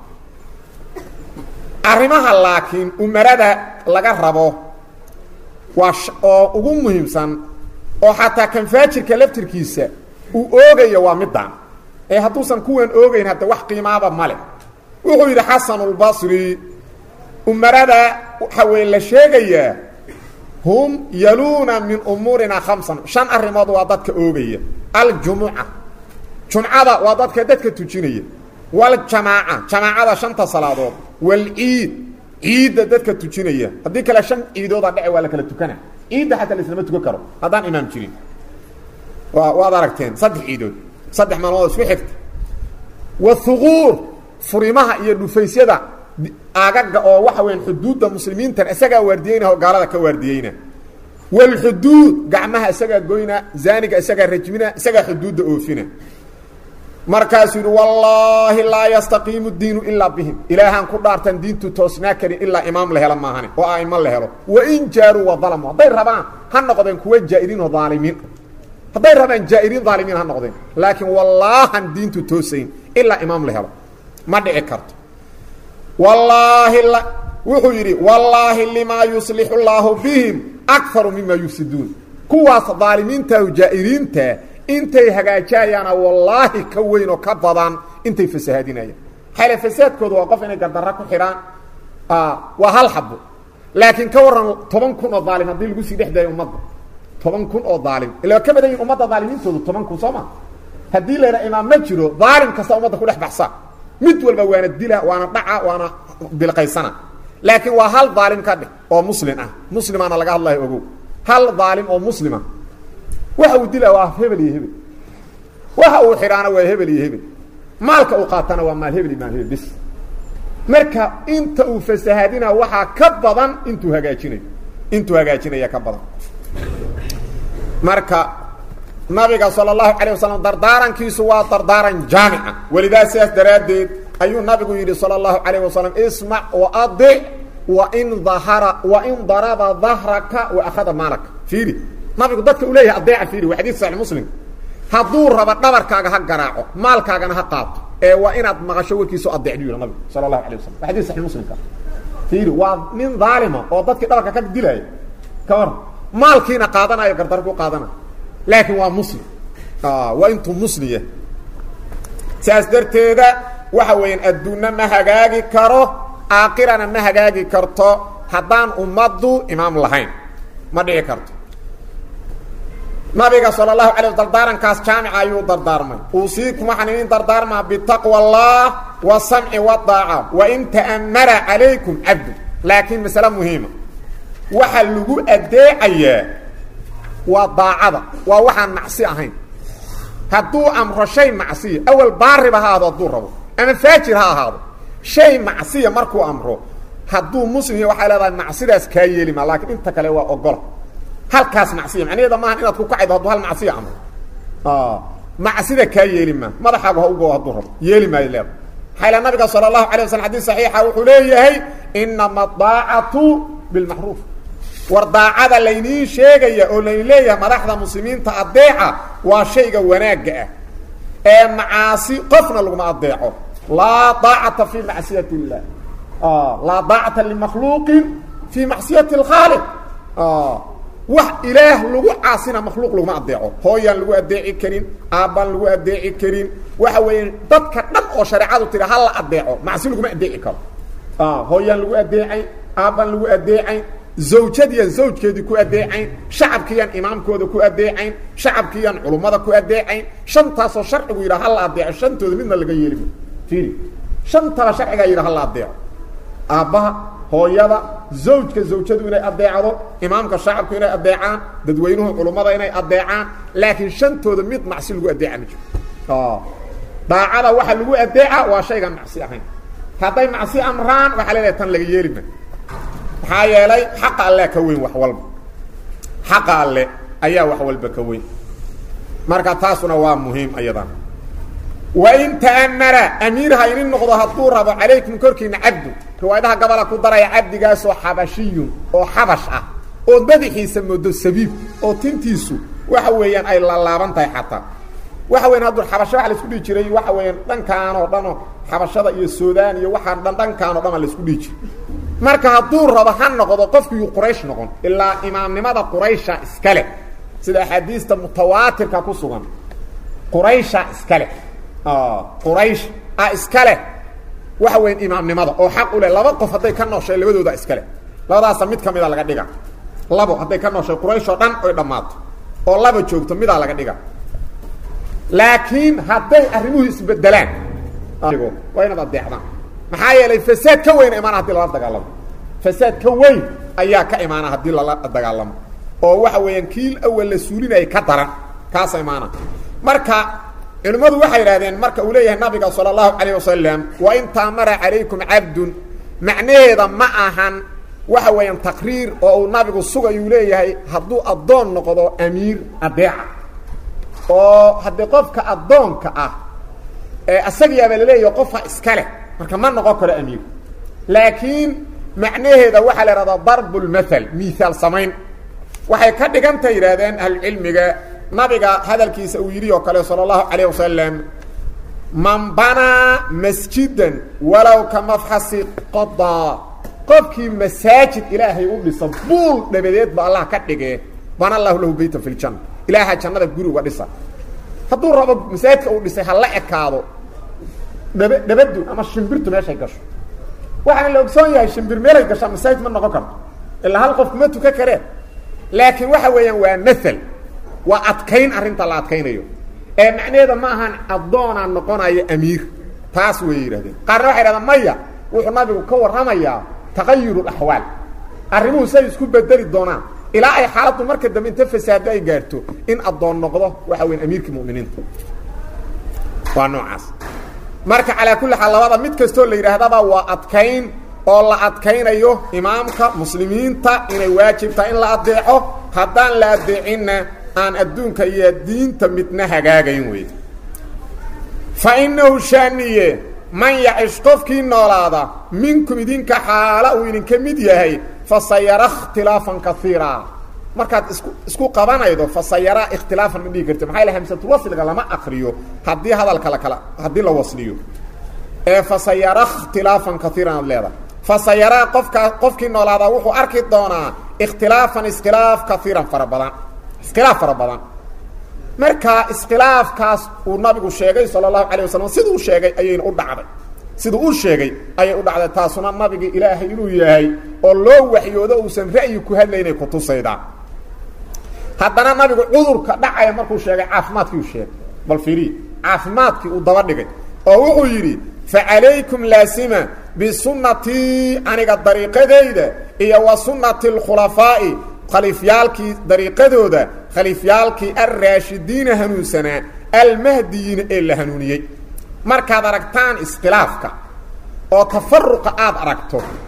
arrimaha laakiin umarada laga rabo waa oo ugu muhiimsan oo xataa kan faajirka laftirkiisa uu oogayo waa middan ee hadduusan kuwan oogayn hadda wax qiimaaba male wuxuu yidhi xasanulbasri umarada waxa weye la sheegayaa hum yaluuna min umuurina khamsan shan arrimood waa dadka oogaya aljumuca jumcada waa dadka dadka tujinaya waljamaaca jamaacada shanta salaadood walciid ciidda dadka tujinaya haddii kale shan ciidooda dhece waa la kala tukana ciidda xataa laislama tukan karo haddaan imaam jirin wa waad aragteen saddex ciidood saddex maalmood isku xigta wahuquur furimaha iyo dhufaysyada agaga oo waxa weyan xuduudda muslimiintan isagaa waardiyeynah oo gaalada ka waardiyeyna walxuduud gacmaha isagaa goyna zaaniga isagaa rajmina isagaa xuduudda oofina markaasuu yidhi wallaahi laa yastaqiimu diinu ilaa bihim ilaahaan ku dhaartan diintu toosnaa karin ilaa imaam la helo maahane oo aimo la helo wain jaaruu wadalamu hadday rabaan ha noqdeen kuwa jaa'iriin oo dhaalimiin hadday rabaan jaa'iriin dhaalimiin ha noqdeen laakiin wallaahan diintu toosayn ilaa imaam la helo ma dhici karto wallaahi wuxuu yidhi wallaahi limaa yuslixu llaahu bihim akaru mima yufsiduun kuwaas dhaalimiintaahu jaa'iriinta intay hagaajayaana wallaahi ka weyn oo ka badan intay fasahaadinayaan xale fasaadkooda waa qof inay gardarra ku xidhaan waa hal xabo laakiin ka waran toban kun oo dhaalim haddii lagu sii dhex daayo ummadda toban kun oo dhaalim ila ka badan yihin ummadda dhaalimiintoodu toban kun soo ma haddii la yidhaha imaam ma jiro dhaalim kasta ummadda ku dhex baxsa mid walba waana dila waana dhaca waana bilqaysana laakiin waa hal dhaalim ka dheh oo muslin ah muslimaana laga hadlayo ogow hal dhaalim oo muslima waxa uu dilaa waa hebel iyo hebel waxa uu xidhaana waa hebel iyo hebel maalka uu qaatana waa maal hebel iyo maal hebel bis marka inta uu fasahaadina waxaa ka badan intuu hagaajinayo intuu hagaajinaya ka badan marka nabiga salى الlahu عalيه waslm dardaarankiisu waa dardaaran jaamica welidaa sidaas daraaddeed ayuu nabigu yidhi salى الlahu عalيه waslm ismac وadic wain dahara wain daraba dahraka وakhada maalaka fiiri nabigu dadka u leeyahay adeeca fiiri waa xadis saxi muslim hadduu rabo dhabarkaaga ha garaaco maalkaagana ha qaato ee waa inaad maqasho warkiisu adeecdu yidhi nabigu salى الlahu عalيه waslm waa xadis saxi muslimka fiiri waa nin dhaalima oo dadkii dhabarka ka dilaayo ka war maalkiina qaadanayo gardar ku qaadanayo laakiin waa muslim waa intuu muslim yahay saas darteeda waxa weeyaan adduunna ma hagaagi karo aakhirana ma hagaagi karto haddaan ummaddu imaam lahayn ma dhici karto nabiga salى الlahu alay dardaarankaas jaamica ayuu dardaarmay uusiikum waxaan idin dardaarmaa bitaqwa اllah wasamci wadaaca wain ta'mara calaykum cabdu laakiin masale muhiima waxaa lagu adeecayaa waa daacada waa waxaan macsi ahayn hadduu amro shay macsiya awal baariba ha ahaado hadduu rabo ama faajir ha ahaado shay macsiya markuu amro hadduu muslim yahy waxay leedahay macsidaas kaa yeeli maa laakiin inta kale waa ogola halkaas macsiya macnaheeda maaha inaad ku kacaydo hadduu hal macsiya amro macsida kaa yeeli maa madaxaagu ha ugo hadduu rabo yeeli maayo leeda maxaa ila nabiga sala allahu alay waslam xadis saxiixa wuxuu leeyahay inama daacatu bilmacruuf war daacada layniin sheegaya oo laydin leeyahay madaxda muslimiinta adeeca waa shayga wanaagga ah ee macaasi qofna laguma adeeco laa daacata fi macsiyat illah laa daacata limakhluuqin fi macsiyati اlkhaaliq wax ilaah lagu caasina makhluuq laguma adeeco hooyaan lagu adeeci karin aabbaan lagu adeeci karin waxa weeye dadka dhan oo shareecadu tiri ha la adeeco macsi laguma adeeci karo hooyaan lagu adeecayn aabbaan lagu adeecayn zawjadiiyan zawjkeedii ku adeecayn shacabkiiyaan imaamkooda ku adeecayn shacabkiiyaan culummada ku adeecayn shantaasoo sharcigu yidhaha ha la adeeco shantooda midna laga yeelima fiiri shantaba sharcigaa yidhaha ha la adeeco aabbaha hooyada zawjka zawjadu inay adeecdo imaamka shacabku inay adeecaan dadweynuhu culummada inay adeecaan laakiin shantooda mid macsi lagu adeeca ma jiro daacada waxa lagu adeeca waa shaygan macsi ahayn hadday macsi amraan waxaa leedahay tan laga yeelima maxaa yeelay xaqa alle ka weyn wax walba xaqa alle ayaa wax walba ka weyn marka taasuna waa muhiim ayadan wain ta'amara amiirha inin noqdo hadduu rabo calaykum korkiina cabdu riwaayadaha gabola ku daraya cabdigaasoo xabashiyun oo xabash ah oo madaxiisa moodo sabiib oo tintiisu waxa weeyaan ay lalaaban tahay xataa waxa weyan hadduu xabasho waxa laisku dhihi jiray waxa weeyaan dhankaan oo dhanoo xabashada iyo suudaan iyo waxaan dhan dhankaan o dhan a laisku dhihi jiray marka hadduu rabo ha noqdo qofkiiyu quraysh noqon ilaa imaamnimada quraysha iska leh sida axaadiista mutawaatirka ku sugan quraysha iska leh quraysh a iska leh waxa weya imaamnimada oo xaq u leh laba qof hadday ka nooshay labadooda iska leh labadaasa mid ka mida laga dhiga labo hadday ka nooshay quraysh oo dhan oy dhammaato oo laba joogto midaa laga dhiga laakiin hadday arrimuhu isbedelaan waa inaad adeecdaan maxaa yeelay fasaad ka weyn imaana hadii lala dagaalamo fasaad ka weyn ayaa ka imaana haddii lala dagaalamo oo waxa weeyaan kiil awal la suulinaya ka daran kaasa imaana marka culimmadu waxay yidhahdeen marka uu leeyahay nabiga salى اlahu calayه wasalam wain taamara calaykum cabdun macnaheeda ma ahan waxa weeyaan taqriir oo uu nabigu sugayuu leeyahay hadduu addoon noqdo amiir adeeca oo haddii qofka addoonka ah ee asagayaaba laleeyahay qofa iska leh marka ma noqon karo amiir laakiin macnaheeda waxaa la ihahdaa darb اlmaal miaal samayn waxay ka dhiganta yidhahdeen ahlucilmiga nabiga hadalkiisa uu yidhi oo kale salى اlahu calayه wasalam man banaa masjidan walow ka mafxasi qodaa qofkii masaajid ilaahay u dhisa buul dhabadeed ba allah ka dhigee bana lahu lahu beyta fi ljanna ilaaha jannada guri uga dhisa hadduu rabo masaajidka uu dhisay ha la ekaado dhaba dhabadu ama shimbirtu meeshay gasho waxaana la ogsoon yahay shimbir meelay gashaa masaajid ma noqon karto ilaa hal qof kuma tukan kareen laakiin waxa weeyaan waa maal waa adkayn arrinta la adkaynayo ee macnaheeda ma ahan addoonaa noqonayo amiir taas way yidhahdeen qaarna waxay yidhahdeen maya wuxuu nabigu ka warramayaa taqayur اaxwaal arrimuhu say isku bedeli doonaan ilaa ay xaaladdu marka dambe inta fasaado ay gaarto in addoon noqdo waxa weya amiirkii muminiinta waa noocaas marka calaa kulli xaal labada mid kastoo la yidhaahdaba waa adkayn oo la adkaynayo imaamka muslimiinta inay waajibtahay in la adeeco haddaan la adeecinna aan adduunka iyo diinta midna hagaagayn wey fa innahu shaaniye man yacish qofkii noolaada minkum idinka xaala uu idinka mid yahay fa sayara ikhtilaafan kaiira markaad isku isku qabanaydo fa sayara ikhtilaafan ma dhihi karti maxaa yaele hamsatulwasliga lama akriyo haddii hadalka lakala haddii la wasliyo ee fa sayara ikhtilaafan kaiiran ad leedahay fa sayaraa qofkaa qofkii noolaadaa wuxuu arki doonaa ikhtilaafan iskhilaaf kaiiran fara badan iskhilaaf fara badan marka iskhilaafkaas uu nabigu sheegay sala allahu calayh wasalam siduu sheegay ayayna u dhacday siduu u sheegay ayay u dhacday taasuna nabigi ilaahay inuu yahay oo loo waxyoodo uusan ra'yi ku hadlaynay kutusaydaa haddana nabigu cudurka dhacaya markuu sheegay caafimaadkii uu sheegay bal fiiriy caafimaadkii uu daba dhigay oo wuxuu yidhi facalaykum laasima bisunnatii aniga dariiqadayda iyo wa sunnati اlkhulafaa'i khaliifyaalkii dariiqadooda khaliifyaalkii alraashidiina hanuunsanaa almahdiyiina ee la hanuuniyey markaad aragtaan iskhilaafka oo tafaruqa aad aragto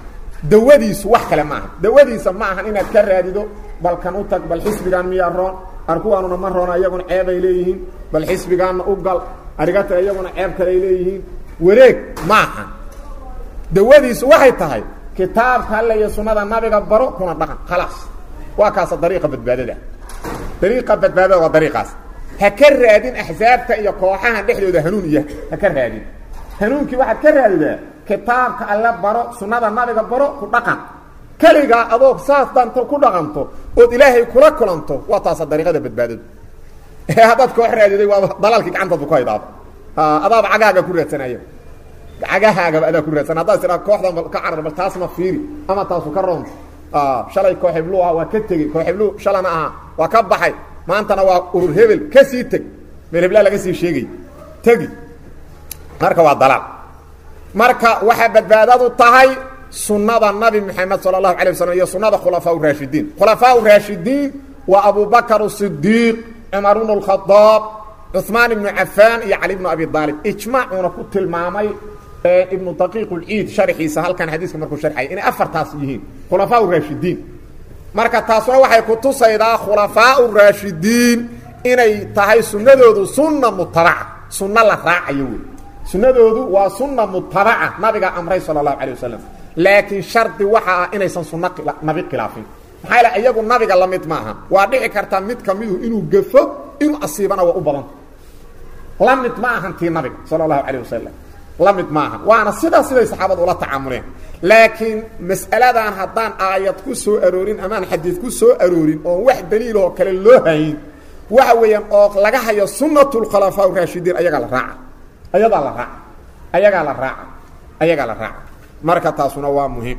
dawadiisu wax kale maaha dawadiisa ma ahan inaad ka raadido bal kan u tag bal xisbigaan miyaa roon ar kuwaanuna ma roona iyaguna ceeb ay leeyihiin bal xisbigaanna u gal arigata iyaguna ceeb kale ay leeyihiin wareeg ma ahan dawadiisu waxay tahay kitaabka alle iyo sunnada nabiga baro kuna dhaqan khalaas waa kaasa dariiqa badbaadada dariiqa badbaadada waa dariiqaas ha ka raadin axsaabta iyo kooxaha dhexdooda hanuun iya ha ka raadin hanuunkii waxaad ka raadidaa kitaabka alle baro sunnada nabiga baro ku dhaqan keligaa adoog saas danto ku dhaqanto ood ilaahay kula kulanto waa taasa dariiqada badbaadadu haddaad koox raadiday waaba dalaalkii gacantaadbu ku haydaaba adaaba cagahaaga ku raadsanaya cagahaagaba adaa ku raadsan haddaad tiraa kooxdan ka carar bal taasna fiiri ama taasu ka roonto shalay koox heblu ah waa ka tegey koox heblu shalana aha waa ka baxay maantana waa urur hebel ka sii teg meel heblaa laga sii sheegay tegi marka waa dalaal marka waxaa badbaadadu tahay sunada nabi mxamed salى الlahu alيه waslm iyo sunada khulafaa raashidiin khulafaa raashidiin waa abubakr الصidiiq cumar bn الkhadaab cuثmaan ibnu cafaan iyo cali bnu abi aalib ijmaacuuna ku tilmaamay ibnu daqiiq اlciid sharxiisa halkan xadiiska markuu sharxaya inay afartaas yihiin khulafaa raashidiin marka taasuna waxay kutusaydaa khulafaa raashidiin inay tahay sunadoodu sunna mutabaca sunno la raacayo wey sunadoodu waa sunna mutabaca nabiga amray salى الlahu alيه waslm laakiin shardi waxa ah inaysan sunno nabi khilaafin maxaa yale iyagu nabiga la mid maaha waa dhici karta mid kamidu inuu gafo inuu asiibana waa u badanta la mid ma ahan tii nabiga sala allahu calayh wasalam la mid ma ahan waana sidaa siday saxaabadu ula tacaamuleen laakiin mas'aladan haddaan aayad ku soo aroorin amaan xadiid ku soo aroorin oon wax daliiloo kale loo hayn waxa weeyaan oo laga hayo sunnatu lkhulafaa raashidiin ayagaa la raaca ayadaa la raaca ayagaa la raaca ayagaa la raaca marka taasuna waa muhiim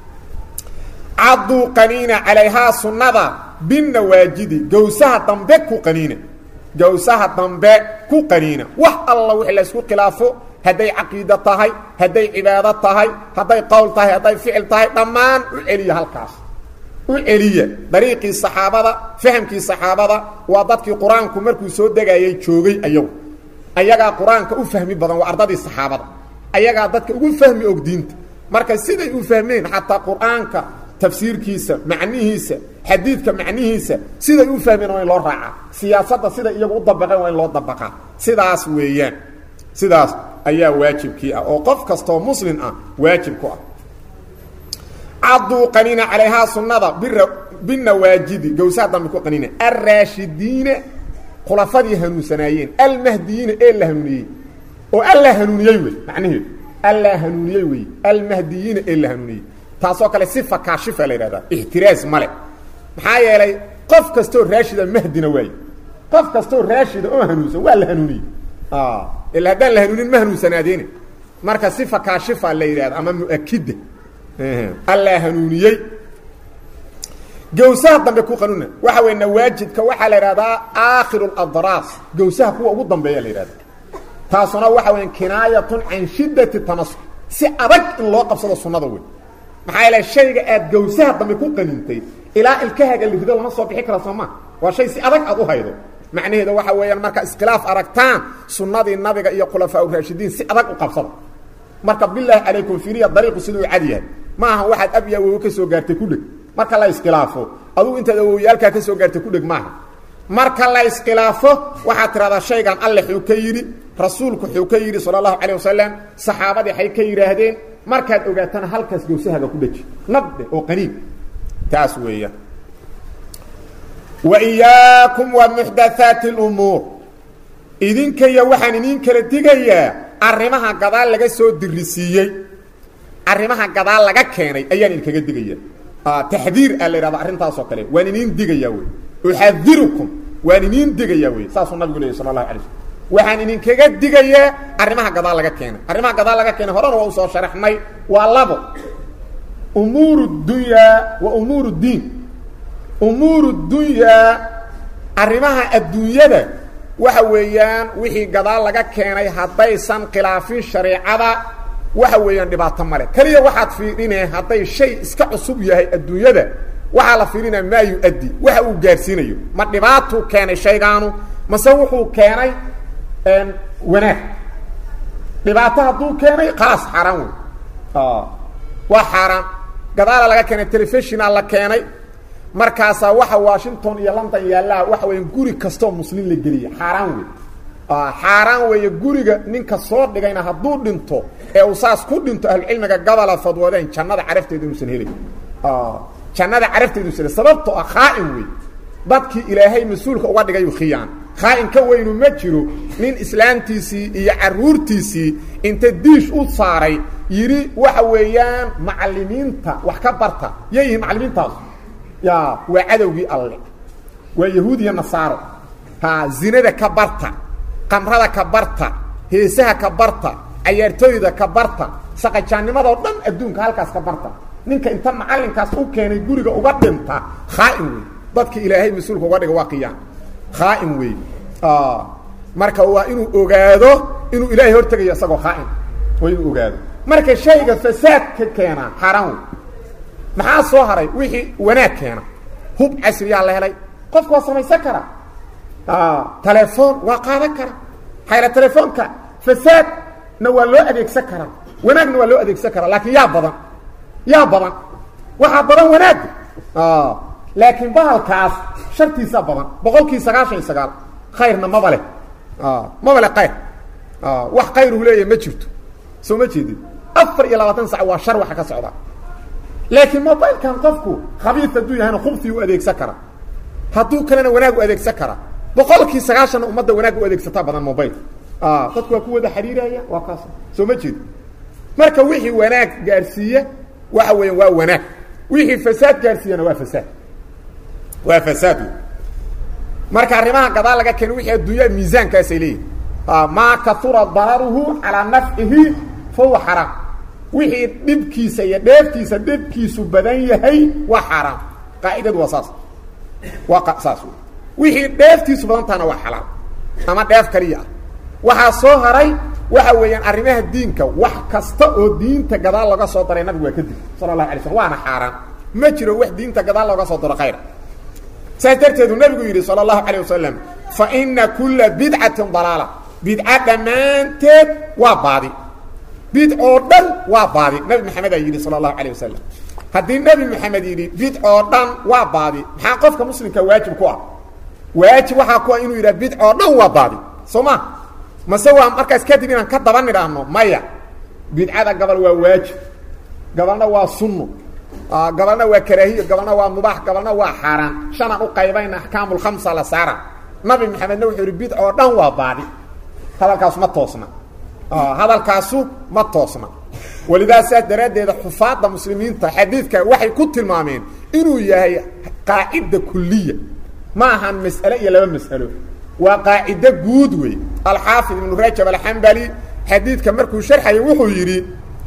caduu qaniina calayhaa sunnada binawaajidi gawsaha dambe ku qaniina gawsaha dambe ku qaniina wax alla wixii la isku khilaafo hadday caqiido tahay hadday cibaado tahay hadday qowl tahay hadday ficil tahay dhammaan u celiya halkaas u celiya dariiqii saxaabada fahamkii saxaabada waa dadkii qur-aanku markuu soo degayay joogay ayagu ayagaa qur-aanka u fahmi badan waa ardadii saxaabada ayagaa dadka ugu fahmi og diinta marka siday u fahmeen xataa qur-aanka tafsiirkiisa macnihiisa xadiidka macnihiisa siday u fahmeen waa in loo raacaa siyaasadda siday iyagu u dabaqeen waa in loo dabaqaa sidaas weeyaan sidaas ayaa waajibkii ah oo qof kastoo muslim ah waajib ku ah caduu qaniina calayhaa sunnada binawaajidi gawsaha dambe ku qaniina alraashidiina khulafadii hanuunsanaayeen almahdiyiina ee la hanuuniyey oo alla hanuuniyey wey macnaheedu alla hanuuniyey wey almahdiyiina ee la hanuuniyey taasoo kale sifa kaashifa la yidhahdaa ixtiraas male maxaa yeelay qof kastoo raashida mahdina waaye qof kastoo raashida oo hanuunsan waa la hanuuniyey ila haddaan la hanuunin ma hanuunsanaadeen marka sifa kaashifa la yidhahda ama muakida alla hanuuniyey gawsaha dambe ku qanuuna waxa wey nawaajidka waxaa la idhahdaa aakhiru اladraas gawsaha kuwa ugu dambeeya la yidhahda taasuna waxa weya kinaayatun can shiddati tamasuk si adag in loo qabsado sunnada wey maxaa yeele shayga aad gawsaha dambe ku qanintay ilaa ilkahaga lirido lama soo bixi kara sooma waa shay si adag aad u haydo macnaheeda waxa weeyaan marka iskhilaaf aragtaan sunnadii nabiga iyo khulafaa raashidiin si adag u qabsada marka bilaahi calaykum firiya dariiqu siduu cad yahay ma aha waxaad ab iyo awowo ka soo gaartay ku dheg marka la iskhilaafo adugu intaad awowyaalkaa ka soo gaartay ku dheg maaha marka la iskhilaafo waxaad tidhahdaa shaygan alle xuu ka yidhi rasuulku xuu ka yidhi sala allahu calayh wasalam saxaabadii xay ka yidhaahdeen markaad ogaatana halkaas gawsahaga ku dheji nabde oo qaniin taas weeyaan wa iyaakum wa muxdathaati اlumuur idinkaya waxaan idiin kala digayaa arrimaha gadaal laga soo dirisiiyey arrimaha gadaal laga keenay ayaan idinkaga digaya taxdiir aa la yhahda arrintaasoo kale waan idiin digayaa wey uxadirukum waan idiin digayaa wey saasuu nabigu leeyay sala allahu alay slm waxaan idinkaga digayaa arrimaha gadaal laga keenay arrimaha gadaal laga keenay horena waa usoo sharaxnay waa labo umuur اdunyaa wa umuur اdiin umuur اdunyaa arrimaha adduunyada waxa weeyaan wixii gadaal laga keenay haddaysan khilaafin shareecada waxa weeyaan dhibaato male keliya waxaad fiirinee hadday shay iska cusub yahay adduunyada waxaa la fiirinaya maa yu-addi waxa uu gaarsiinayo ma dhibaatuu keenay shaygaanu mase wuxuu keenay wanaag dhibaato hadduu keenay khalaas xaaraan wey waa xaaraan gadaala laga keenay telefishina la keenay markaasaa waxa washington iyo london yaallaa waxa weya guri kastoo muslim la geliya xaaraan wey xaaraan weeye guriga ninka soo dhigayna hadduu dhinto ee uu saas ku dhinto ahlucilmiga gabola fadwoodeen jannada carafteeda inuusan helin jannada carafteeda inuusan helin sababtoo ah khaa'in wey dadkii ilaahay mas-uulka uga dhigayu khiyaan khaa'in ka weynu ma jiro nin islaamtiisii iyo caruurtiisii inta diish u saaray yidhi waxa weeyaan macallimiinta wax ka barta yay yihiin macallimiintaas ya waa cadowgii alle waa yahuud iyo nasaaro ha zinada ka barta qamrada ka barta heesaha ka barta cayaartooyda ka barta saqajaannimadoo dhan adduunka halkaas ka barta ninka inta macallinkaas u keenay guriga uga dhinta khaa'in wey dadki ilaahay mas-uulka uga dhiga waa qiyaan khaa'in wey marka waa inuu ogaado inuu ilaahay hortegayo isagoo khaa'in waa inuu ogaado marka shayga fasaadka keenaa xaaraan wey maxaa soo haray wixii wanaag keena hub casriyaa la helay qofku waa samaysan kara telefoon waa qaadan kara xayla telefoonka fasaadna waa loo adeegsan karaa wanaagna waa loo adeegsan karaa laakiin yaa badan yaa badan waxaa badan wanaagga laakiin bahalkaas shartiisa badan boqolkii sagaashan iyo sagaal khayrna maba leh maba le khayr wax khayru leeyahy ma jirto soo ma jeedin afar iyo labaatan sac waa shar waxa ka socda laakiin mobilkan qofku khabiis hadduu yahayna khubsi u adeegsan kara hadduu kalena wanaag u adeegsan kara boqolkii sagaashanna ummadda wanaag u adeegsataa badan mobil dadku waa ku wada xiriiraya waa kaas soo ma jeedi marka wixii wanaag gaarsiiya waxa weeyaan waa wanaag wixii fasaad gaarsiiyana waa fasaad waa fasaad marka arrimaha gadaal laga keena wixii adduunya miisaankaasay leeyihin maa kaura dararuhu calaa nafcihi fahuwa xaraam wixii dhibkiisa iyo dheeftiisa dhibkiisu badan yahay waa xaaraam qaacidadu waa saas waa saas wixii dheeftiisu badan tahana waa xalaal ama dheef kaliya ah waxaa soo haray waxa weeyaan arrimaha diinka wax kasta oo diinta gadaal looga soo daray nabigu waa kadib sala allahu alay slm waana xaaraan ma jiro wax diinta gadaal looga soo daro khayra saas darteedu nabigu yidhi sala allahu calayh wasalam fa ina kulla bidcatin dalaala bidca dhammaanteed waa baadi bid oo dhan waa baadi nabi maxamed aa yidhi sala allahu calayh wasalam haddii nebi maxamed yidhi bid oo dhan waa baadi maxaa qofka muslimka waajib ku ah waajib waxaa ku ah inuu yidhaha bid oo dhan waa baadi soo ma mase waa markaas kadib inaan ka daba nidhaahno maya bidcada gabal waa waajib gabalna waa sunno gabalna waa karaahiyo gabalna waa mubaax gabalna waa xaaraan shanaan u qaybayna axkaamulkhamsa la saara nabi maxamedna wuxuu yidhi bid oo dhan waa baadi hadalkaasu ma toosna hadalkaasu ma toosna walidaa saas daraaddeeda xufaadda muslimiinta xadiidka waxay ku tilmaameen inuu yahay qaacida kuliya ma ahan mas'ale iyo laba mas'alo waa qaacido guud wey alxaafid ibnu rajab alxambali xadiidka markuu sharxaya wuxuu yidhi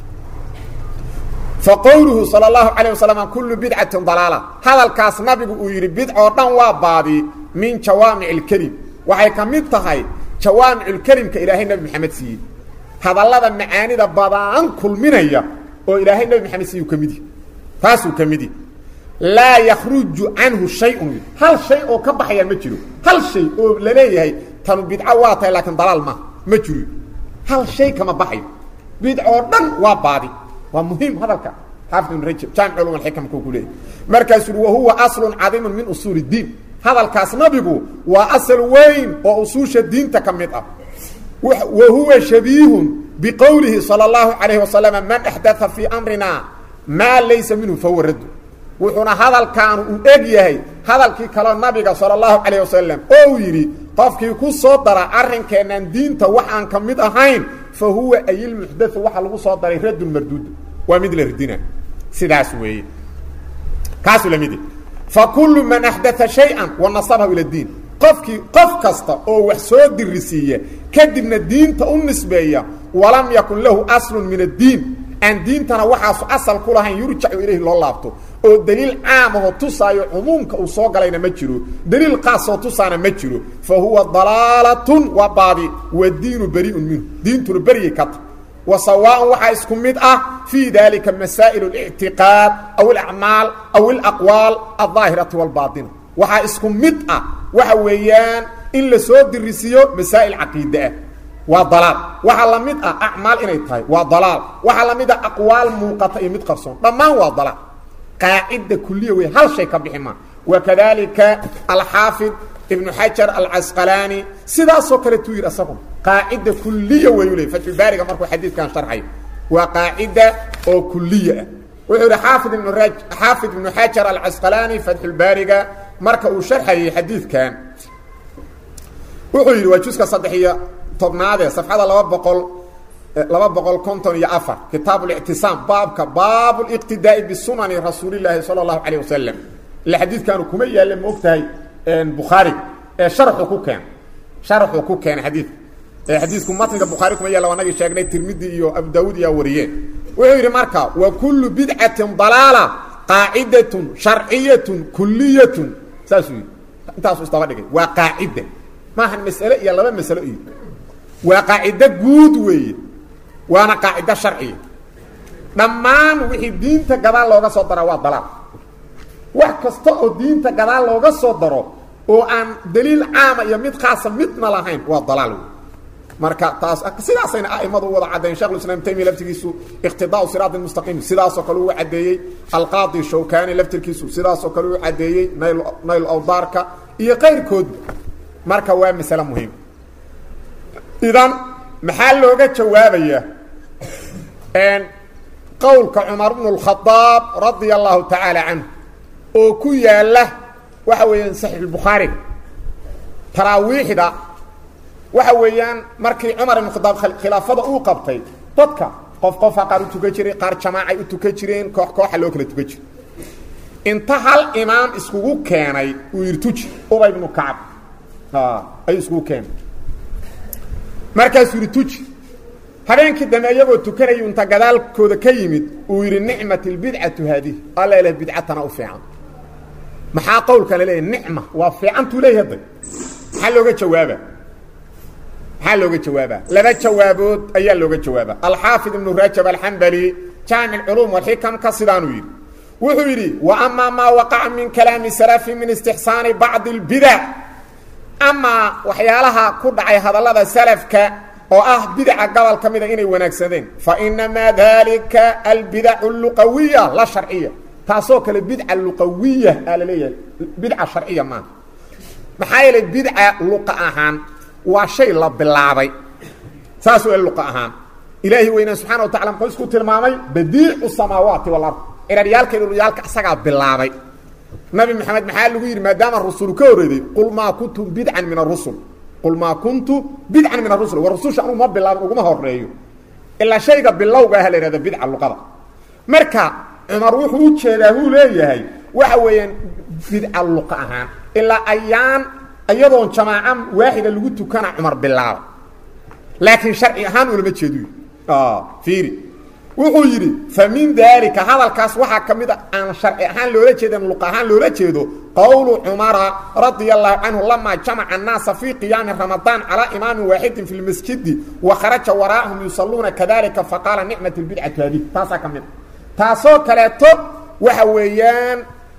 faqowluhu salى اlahu عalيه waslm kulu bidcatin dalaala hadalkaas nabigu uu yidhi bidcoo dhan waa baadi min jawaamic اlkelim waxay ka mid tahay jawaamic اlkelimka ilaahay nebi maxamed siiyey hadallada macaanida badaan kulminaya oo ilaahay nebi maxamed siiyu ka midi taasuu ka midi laa yakruju canhu shayun hal shay oo ka baxaya ma jiro hal shay oo laleeyahay tanu bidco waa tahay laakiin dalaal ma ma jiro hal shay kama baxayo bidcoo dhan waa baadi waa muhiim hadalka xaafid ibn rajab jaamic culum alxikam kuu ku leeyahy markaasuu uhi wahuwa aslun cadiimun min usuul اdiin hadalkaas nabigu waa asal weyn oo usuusha diinta ka mid ah wa huwa shabiihun biqowlihi salى اllahu calayhi wasalam man axdaa fii amrina maa laysa minhu fahuwa raddu wuxuuna hadalkaanu uu eg yahay hadalkii kaleo nabiga salى اllahu calayh wasalam oo uu yidhi qofkii ku soo dara arrinkeennan diinta wax aan ka mid ahayn fa huwa ayilmuxdau waxa lagu soo daray raddun marduud waa mid la ridina sidaas weeye kaasuu lamid fa kullu man axdaa shay-an wa nasabahu ila diin qofkii qof kasta oo wax soo dirisiiya kadibna diinta u nisbeeya walam yakun lahu aslun min addiin aan diintana waxaasu asal ku lahayn yurjacu ilayhi loo laabto oo daliil caamahoo tusaayo cumuumka uu soo galayna ma jiro daliil qaasoo tusaana ma jiro fa huwa dalaalatun waa baadi wadiinu bariiun minhu diintuna beryay ka ta wa sawaaءan waxaa isku mid ah fii dalika masaa'il اlictiqaad aw alacmaal aw alaqwaal aldaahirati wاlbaaطina waxaa isku mid ah waxa weeyaan in la soo dirisiiyo masaa'il caqiide ah waa dalaal waxaa la mid ah acmaal inay tahay waa dalaal waxaa la mid ah aqwaal muuqata iyo mid qarsoon dhammaan waa dalaal qaacida kuliya wey hal shay ka bixi maa wakadalika alxaafid ibnu xajar alcasqalaani sidaasoo kale tuu yidhi asaguna qaacida kuliya wayuu ley fatxulbaariga markuu xadiidkan sharxayo waa qaacida oo kuliya ah wuxuu yidhi xaafid ibnu ra xaafid ibnu xajar alcasqalaani fatxulbaariga marka uu sharxayay xadiidkan wuxuu yidhi waa juska saddex iyo tobnaadee safxada laba boqol laba boqol konton iyo afar kitaab اlictisaam baabka baab اliqtidaa'i bisunani rasuulillaahi salى اllahu alayه wasalam ila xadiidkaanu kuma yaalla ma og tahay bukhaari ee sharxu ku keen sharxu ku keenay xadiidka ee xadiidku matniga bukhaari kuma yaalla wanagii sheegnay tirmidi iyo abu daawuud iyaa wariyeen wuxuu yidhi marka wa kulu bidcatin dalaala qaacidatun sharciyatun kuliyatun saasuu yidhi intaasu isdaba dhigay waa qaacida maahan masale iyo laba masalo iyo waa qaacido guud weeye waana qaacido sharciya dhammaan wixii diinta gadaal looga soo dara waa dalaal wax kasta oo diinta gadaal looga soo daro oo aan daliil caama iyo mid khaasa midna lahayn waa dalaal wey marka taas sidaasayna aimadu u wada caddeeyen shekhulislaam taymiya laftigiisu iqtidaau siraat mustaqiim sidaasoo kale uu caddeeyey alqaadi shawkani laftirkiisu sidaasoo kale uu caddeeyey nayl nayl awdaarka iyo qayrkoodba marka waa masale muhiim idan maxaa looga jawaabaya qowlka cumar bnu اlkhadaab radia allahu tacaala canhu oo ku yaala waxa weeyaan saxiixulbukhaariga taraawiixda waxa weeyaan markii cumar ibn khadaab khilaafada uu qabtay dadka qof qofa qaar u tukan jiray qaar jamaacay u tukan jireen koox kooxa loo kala tukan jiray inta hal imaam iskugu keenay uu yidhi tuji ubay bnu kacab ayuu iskugu keenay markaasuu yidhi tuji habeenkii dambe iyagoo tukanayu inta gadaalkooda ka yimid uu yidhi nicmat اlbidcatu haadihi alla ilahay bidcatana u fiican maxaa qowlkana leeyahy nicma waa fiicantuu leeyahy hadda maxaa looga jawaaba maxaa looga jawaabaa laba jawaabood ayaa looga jawaaba alxaafid ibnu rajab alxambali jaamic culuum walxikam ka sidaanuu yidhi wuxuu yidhi wa amaa maa waqaca min kalaami salafi min istixsaani bacdi اlbidac amaa waxyaalaha ku dhacay hadallada salafka oo ah bidaca gobol ka mida inay wanaagsadeen fa inamaa dalika albidacu luqawiya la sharciya taasoo kale bidca luqawiya aa la leeyahay bidca sharciya maaha maxaa yeelay bidca luqa ahaan waa shay la bilaabay saas w luqa ahaan ilaahi weynaa subxana wa tacala muxuu isku tilmaamay badiicu samaawaati walard ciraryaalka dhulyaalka isagaa bilaabay nabi maxamed maxaa lagu yidhi maadaama rusul ka horreeday qul maa kuntu bidcan min arusul qul maa kuntu bidcan min arusul war rususha anugu ma bilaabin uguma horeeyo ilaa shayga bilowga ah la ihahda bidca luqada marka cumar wuxuu u jeedaa huu leeyahay waxa weeyaan bidca luqa ahaan ilaa ayaan iyadoon jamaaca waaxida lagu tukana cumar bilaaba laakiin sharci ahaan ulama jeedu fiiri wuxuu yidhi fa min daalika hadalkaas waxaa ka mid a aan sharci ahaan loola jeedan luq ahaan loola jeedo qowlu cumara radia allahu canhu lamaa jamaca annaasa fii qiyaami ramadaan calaa imaamin waaxidin fi lmasjidi wa kharaja waraa'ahum yusalluuna kadalika faqaala nicmat lbidcatu haadih taasaa ka mid a taasoo kaleeto waxa weeyaan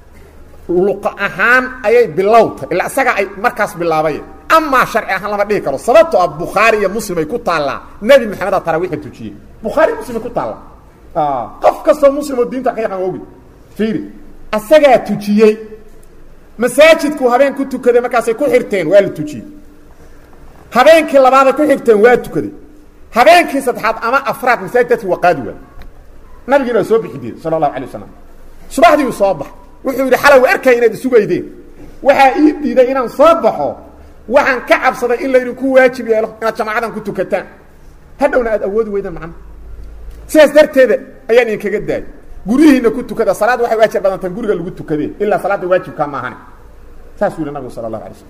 luqa ahaan ayay bilowtay ilaa isaga ay markaas bilaabay amaa sharci ahaan lama dhihi karo sababtoo ah bukhaari iyo muslim ay ku taallaa nebi maxamed aa taraawixa tujiyey bukhaari muslim ay ku taallaa qof kastoo muslim oo diinta ka yaqaan ogi fiiri asagaa tujiyey masaajidku habeen ku tukaday markaasay ku xirteen waa la tujiyey habeenkii labaaday ku xirteen waa tukaday habeenkii saddexaad ama afraad masaajid dadki waa qaadi waay nabigiina waa soo bixi diiday sala allahu alay wasalam subaxdii uu soo bax wuxuu yidhi xalow arkay inaad isugaydeen waxaa ii diiday inaan soo baxo waxaan ka cabsaday in laydinku waajib yeelo inaad jamaacadan ku tukataan hadhowna aad awoodi weydaan macna sidaas darteeda ayaan idinkaga daayay guryihiina ku tukada salaad waxay waajib badantaan guriga lagu tukadee ilaa salaadda waajibkaa maahane saasuu yihi nabigu sala allahu alay slam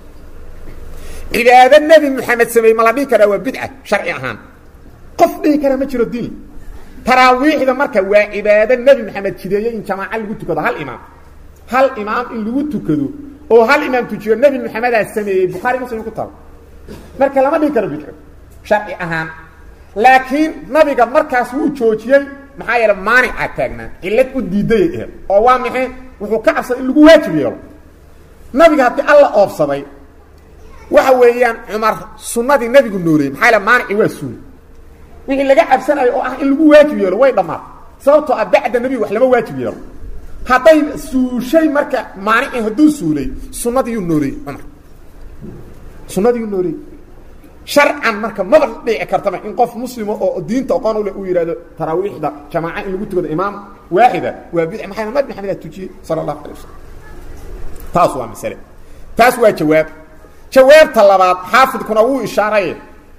cibaado nebi moxamed sameeyey ma la dhihi karaa waa bidca sharci ahaan qof dhihi karaa ma jiro diin taraawiixda marka waa cibaado nebi maxamed jideeyey in jamaaca lagu tukado hal imaam hal imaam in lagu tukado oo hal imaam tujiyo nebi maxamedaa sameeyey bukhaari muslim ku taalo marka lama dhihi karo bidco sharci ahaan laakiin nabiga markaas wuu joojiyey maxaa yeele maanicaa taagnaa cillad u diidayay ahed oo waa maxay wuxuu ka cabsaday in lagu waajib yeelo nabiga haddii alla oobsaday waxa weeyaan cumar sunnadii nebigu nooleeyey maxaa yeele maanici waa suuli wixii laga cabsanayo oo ah in lagu waajib yeelo way dhammaatay sababtoo ah bacda nebiga wax lama waajib yeelo hadday suushay marka maanici hadduu suulay sunnadiiyuu nooleeyey cumar sunnadiiyuu nooleeyey sharcan marka maba dhici kartaba in qof muslimo oo diinta oqon u leh uu yidhahdo taraawiixda jamaaca in lagu tukado imaam waaxida waa bidc maxay nabi maxamed aa tujiyey sala allahu alay wasalam taas waa masale taas waa jawaab jawaabta labaad xaafidkuna wuu ishaaraye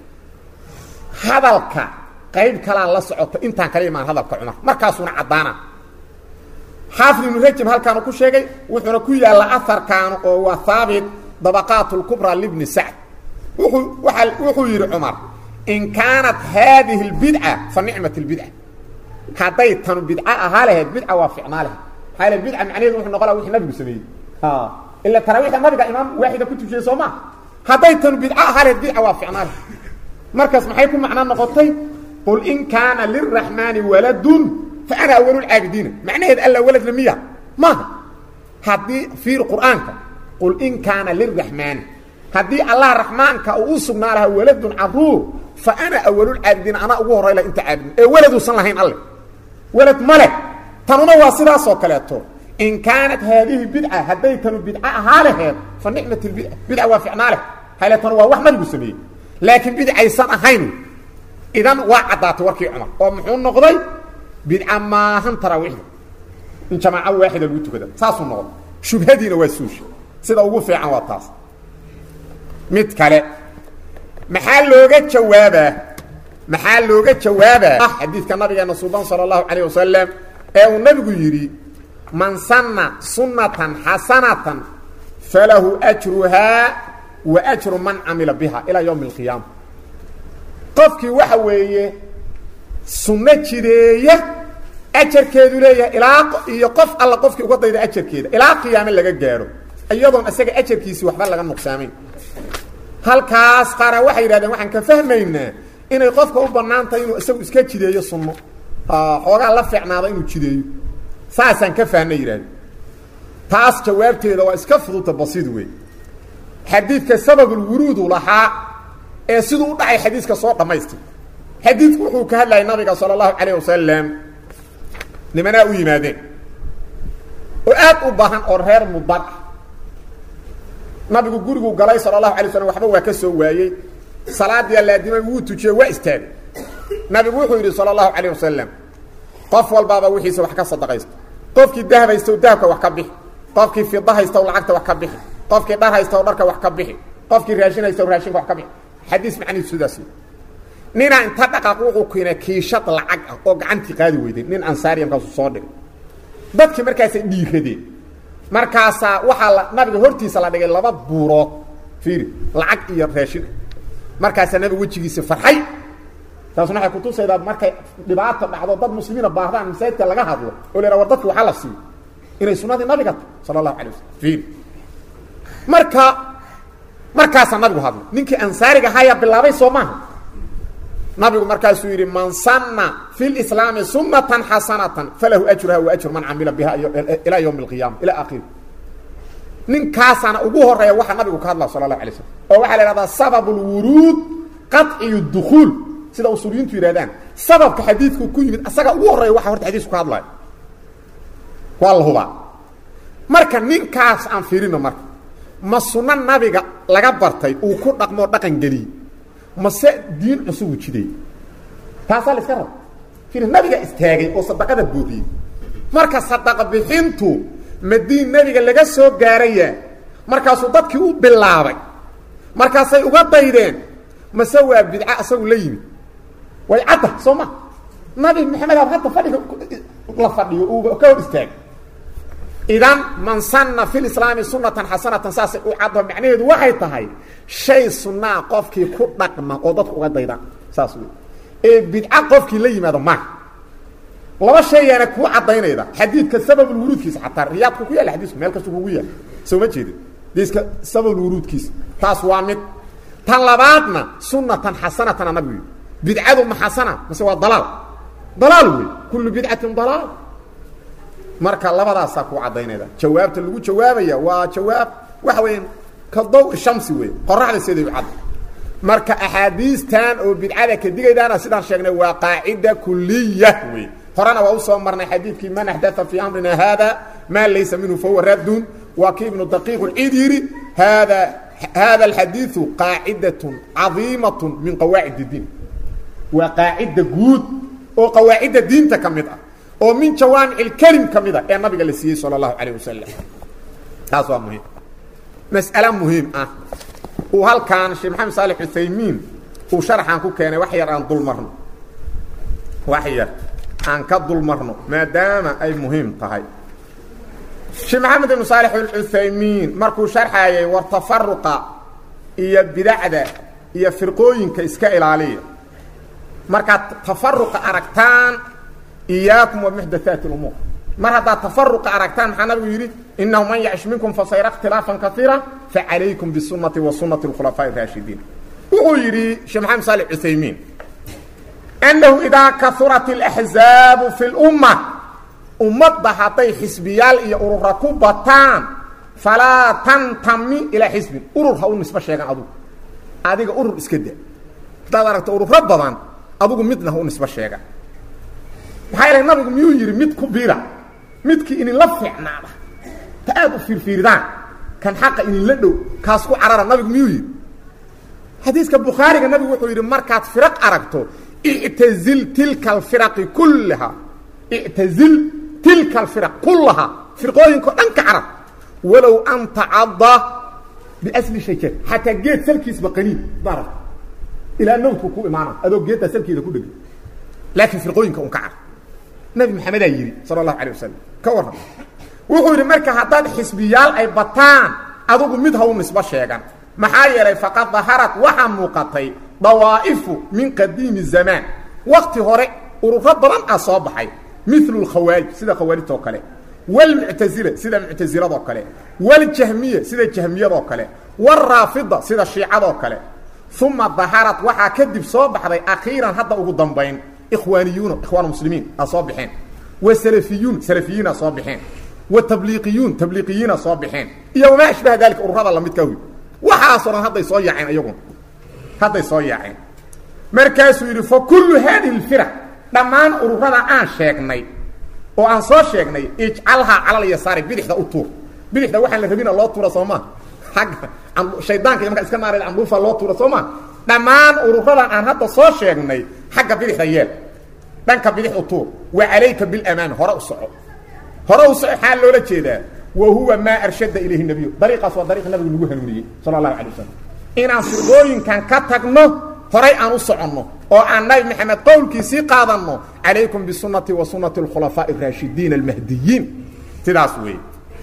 hadalka qayb kalaa la socota intaan kala imaan hadalka cumar markaasuuna caddaana xaafid ibnu rajab halkaanu ku sheegay wuxuuna ku yaalla aharkaanu oo waa haabit dabaqaat lkubra libni sacd wuxuu waa wuxuu yidhi cumar in kaanat haadihi اlbidca fa nicmat اlbidca hadday tanu bidca ahaa lahayd bidca waa ficnaa lahayd maxaa yale bidca macnaheedu wuxuu noqon laha wixii nabigu sameeyey ila taraawiixda nabiga imaam waaxida ku tujiyey soo ma hadday tanu bidca ahaa lahayd bidca waa ficnaa lahayd markaas maxay ku macno noqotay qul in kaana liraxmaani waladun fa ana awalu lcaabidiina macnaheed alla waladna miya maaha haddii fiir qur'aanka qul in kaana liraxmaani haddii allah raxmaanka uu u sugnaa lahaa waladun caruur fa ana awalulcaabidiin anaa ugu horray lah inta caabidin ee weladuusan lahayn alle welad ma leh tanuna waa sidaasoo kaleeto in kaanat haadihi bidca hadday tanu bidca ahaa laheed fa nicmat lbidca bidca waa ficnaa leh hayle tanu waa wax nabigu sameeyey laakiin bidcaysan ahayn idan waa caddaatay warkii cumar oo muxuu noqday bidca maahan taraawiixda in jamaaco waaxida lagu tukada saasuu noqday shubhadiina waa suusha sida ugu fiican waa taas mid kale maxaa looga jawaabaa maxaa looga jawaabaa xadiidka nabigeena suuban sala allahu calayh wasalam ee uu nabigu yidhi man sanna sunnatan xasanatan falahu ajruhaa wa ajru man camila biha ilaa yowmi alqiyaama qofkii waxa weeye sunno jideeya ajarkeedu leeyahay ilaa iyo qof alla qofkii uga dayda ajarkeeda ilaa qiyaame laga gaadho iyadoon isaga ajarkiisii waxba laga nuqsaamayn halkaas qaara waxay yidhahdeen waxaan ka fahmaynaa inay qofka u bannaan tahay inuu isagu iska jideeyo sunno xoogaa la fiicnaado inuu jideeyo saasaan ka fahnay yidhahdeen taas jawaabteeda waa iska fuduta basiid wey xadiidka sababulwuruudu lahaa ee siduu u dhacay xadiiska soo dhammaystir xadiidku wuxuu ka hadlayay nabiga sala allahu calayh wasalam nimanaa u yimaadeen oo aad u baahan oo reer mudar ah nabigu gurigu galay sala allahu alay slam waxba waa ka soo waayey salaadii alaadimay wuu tujiyey waa istaagay nabigu wuxuu yidhi sala allahu calayh wasalam qof walbaaba wixiisa wax ka sadaqaysto qofkii dahab haystow dahabka wax ka bixi qofkii fida haystow lacagta wax ka bixi qofkii dhar haystow dharka wax ka bixi qofkii raashin haystow raashinka wax ka bixi xadiis macnihiisu sidaas ninaa inta dhaqaaq wuxuu keenay kiishad lacag ah oo gacantii qaadi weyday nin ansaariya markaasuu soo dhigay dadkii markaasay dhiiradeen markaasaa waxaa la nabiga hortiisa la dhigay laba buurood fiiri lacag iyo raashin markaasaa nabiga wejigiisa farxay taasuna waxay kutusaydaa markay dhibaato dhacdo dad muslimiina baahdaan masaajidka laga hadlo oo la yhaha war dadki waxaa la siiyo inay sunnadii nabiga tahy sala allahu alay wasalam fiiri marka markaasaa nabigu hadlay ninkii ansaariga ahayaa bilaabay soo maaha nabigu markaasuu yidhi man sanna fi lislaami sunatan xasanatan falahu ajruha wa ajru man camila biha ilaa ywmi اlqiyama ila akhiri ninkaasaana ugu horeeya waxaa nabigu ka hadla sala اlahu alay slam oo waxaa la ihahdaa sabab اlwuruud qaطciy اdukuul sida usuuliyiintu yidhahdaan sababka xadiidku ku yimid asaga ugu horeeya waxa horta xadiisku ka hadlayo waa la hubaa marka ninkaas aan fiirino marka ma sunno nabiga laga bartay uu ku dhaqmoo dhaqan geliyey mase diin cusubu jiday taasaa la iska raba ir nabiga istaagay oo sadaqada buuxiyey marka sadaqa bixintu ma diin nebiga laga soo gaarayaa markaasuu dadkii u bilaabay markaasay uga daydeen mase waa bidca asagu la yimid way cadda soo ma nabi maxamed ab hadda fadhiga la fadhiyo uuba ka hor istaagay idan man sanna fi lislaami sunatan xasanatan saasay u caddo macnaheedu waxay tahay shay sunnaa qofkii ku dhaqma oo dadku uga daydaan saas wey ee bidca qofkii la yimaado maaha laba shayaana kuu caddaynayda xadiidka sababulwuruudkiisa xataa riyaadku ku yaalla xadiisku meel kastu kugu yaalla soo ma jeedin diiska sababulwuruudkiisa taas waa mid tan labaadna sunnatan xasanatana nabigu yidhi bidcadu ma xasana mase waa dalaal dalaal wey kullu bidcatin dalaal marka labadaasaa kuu caddaynayda jawaabta lagu jawaabaya waa jawaab waxa weya ka daw shamsi wey qoraxda siday u cadda marka axaadiistan oo bidcada ka digaydaana sidaan sheegnay waa qaacida kuliya wey horena waa usoo marnay xadiidkii man axdaa fii amrina haada maa laysa minhu fahuwa raddun waa kii ibnu daqiiq lciid yidhi haada hada alxadiidu qaacidatun cadiimatun min qawaacid اdiin waa qaacida guud oo qawaacidda diinta ka mid ah oo min jawaamic اlkelim ka mid a ee nabiga la siiyey salى اlahu alيه wasalam taas waa muhiim mas'ale muhiim ah uu halkaan sheekh maxamed saalex uthaymiin uu sharxan ku keenay wax yar aan dulmarno wax yar aan ka dulmarno maadaama ay muhiim tahay sheekh maxamed ibnu saalex alcuthaymiin markuu sharxayay war tafaruqa iyo bidacda iyo firqooyinka iska ilaaliya markaad tafaruqa aragtaan iyaakum wa muxdathaati اlumuur mar haddaad tafaruqa aragtaan maxaa nabigu yidhi inahu man yacish minkum fasayra اkhtilaafan kaiira facalaykum bisunati wa sunati اkhulafaaءi اraashidiin wuxuu yidhi sheekh maxamed saalex cuthaymiin annahu idaa kaurat اlaxzaabu fi اlumma ummadda hadday xisbiyaal iyo urura ku bataan falaa tantami ilaa xisbin urur ha u nisbo sheegan adugu adiga urur iska da haddaad aragto ururo badan adugu midna ha u nisbo sheegan maxaa yeelay nabigu miyuu yidhi mid ku bira midkii idinla fiicnaada ta aad u fiirfiiridaan kan xaqa idinla dhow kaas ku carara nabigu miyuu yidhi xadiiska bukhaariga nabigu wuxuu yidhi markaad firaq aragto ictazil tilka alfiraqi kullaha ictazil tilka alfiraq kullaha firqooyinkao dhan ka carab walow an tacadda biasli shajar xataa geed salkiisba qaniin darab ilaa nawdku ku imaana adoo geeddaa salkeeda ku dhegi laakiin firqooyinka un ka carab nabi maxamedaa yidhi sala allahu alay wasalam ka warram wuxuu yidhi marka haddaad xisbiyaal ay bataan adugu mid ha u nisbo sheegan maxaa yeelay faqad daharat waxaa muuqatay dawaa'ifu min qadiimi zamaan wakti hore ururo badan ah soo baxay milu lkhawaarij sida khawaarijtoo kale wlmuctazila sida muctaziladoo kale wاljahmiya sida jahmiyadoo kale wاraafida sida shiicadoo kale uma daharat waxaa kadib soo baxday akhiiran hadda ugu dambayn ikhwaaniyuuna ikhwaan muslimiin a soo baxeen wa salafiyuun salafiyiina soo baxeen wa tabliiqiyuun tabliiqiyiina soo baxeen iyo wamaa ashbaha dalika ururada lamidka wy waxaasoo dhan hadday soo yaaceen iyaguna hadday soo yaaceen markaasuu yidhi fa kullu haadihi اlfiraq dhammaan ururada aan sheegnay oo aan soo sheegnay ijcalhaa calal yasaari bidixda u tuur bidixda waxaan la rabina loo tuura soo maa agga shaydaanka iyo markaa iska naarayda candhuufa loo tuura soo maa dhammaan ururadan aan hadda soo sheegnay xagga bidixda yeel dhanka bidix u tuur wa calayka bilamaami hore u soco hore u soco xaal loola jeedaa wa huwa maa arshada ilayhi nabiyu dariiqaas waa dariiq nabigu nagu hanuuniyey sala allahu alay wasalam inaan firqooyinkan ka tagno horay aan u soconno oo aan nabi maxamed qowlkiisii qaadanno calaykum bisunati wa sunati اkhulafaaءi اraashidiin almahdiyiin sidaas weeye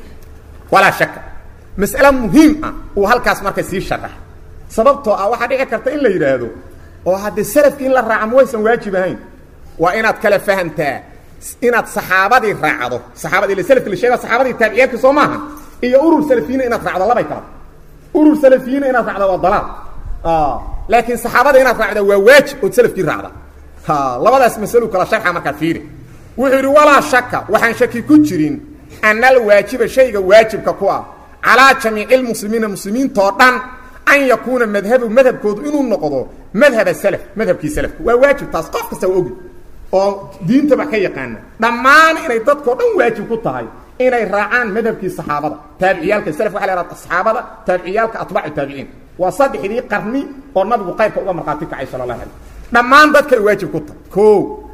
walaa shaka mas'ale muhiim ah uu halkaas marka sii sharax sababtoo ah waxaa dhici karta in la yidhaahdo oo haddii salafkii in la raaca ma waysan waajib ahayn waa inaad kala fahamtaa inaad saxaabadii raacdo saxaabadii ila salafki la sheega saxaabadii taabiciyaalki soo maaha iyo urur salafiyiina inaad raacdo labay kala urur salafiyiina inaad raacdo waa dalaal laakiin saxaabada inaad raacda waa waajib ood salafkii raacda labadaas masalo kala sharxa markaad fiiri wuxuu yidhi walaa shaka waxaan shaki ku jirin ana alwaajiba shayga waajibka ku ah calaa jamiici lmuslimiina muslimiintoo dhan an yakuuna madhabu madhabkoodu inuu noqdo madhaba salaf madhabkii salafka waa waajib taas qof kasta waa ogi oo diintaba ka yaqaana dhammaan inay dadkao dhan waajib ku tahay inay raacaan madhabkii saxaabada taabiciyaalka salaf waxa la hahda saxaabada taabiciyaalka atbaacu taabiciin waa saddexdii qarni oo nabigu qaybka uga markhaati kacay sala allah alay dhammaan dadkay waajib ku tahay o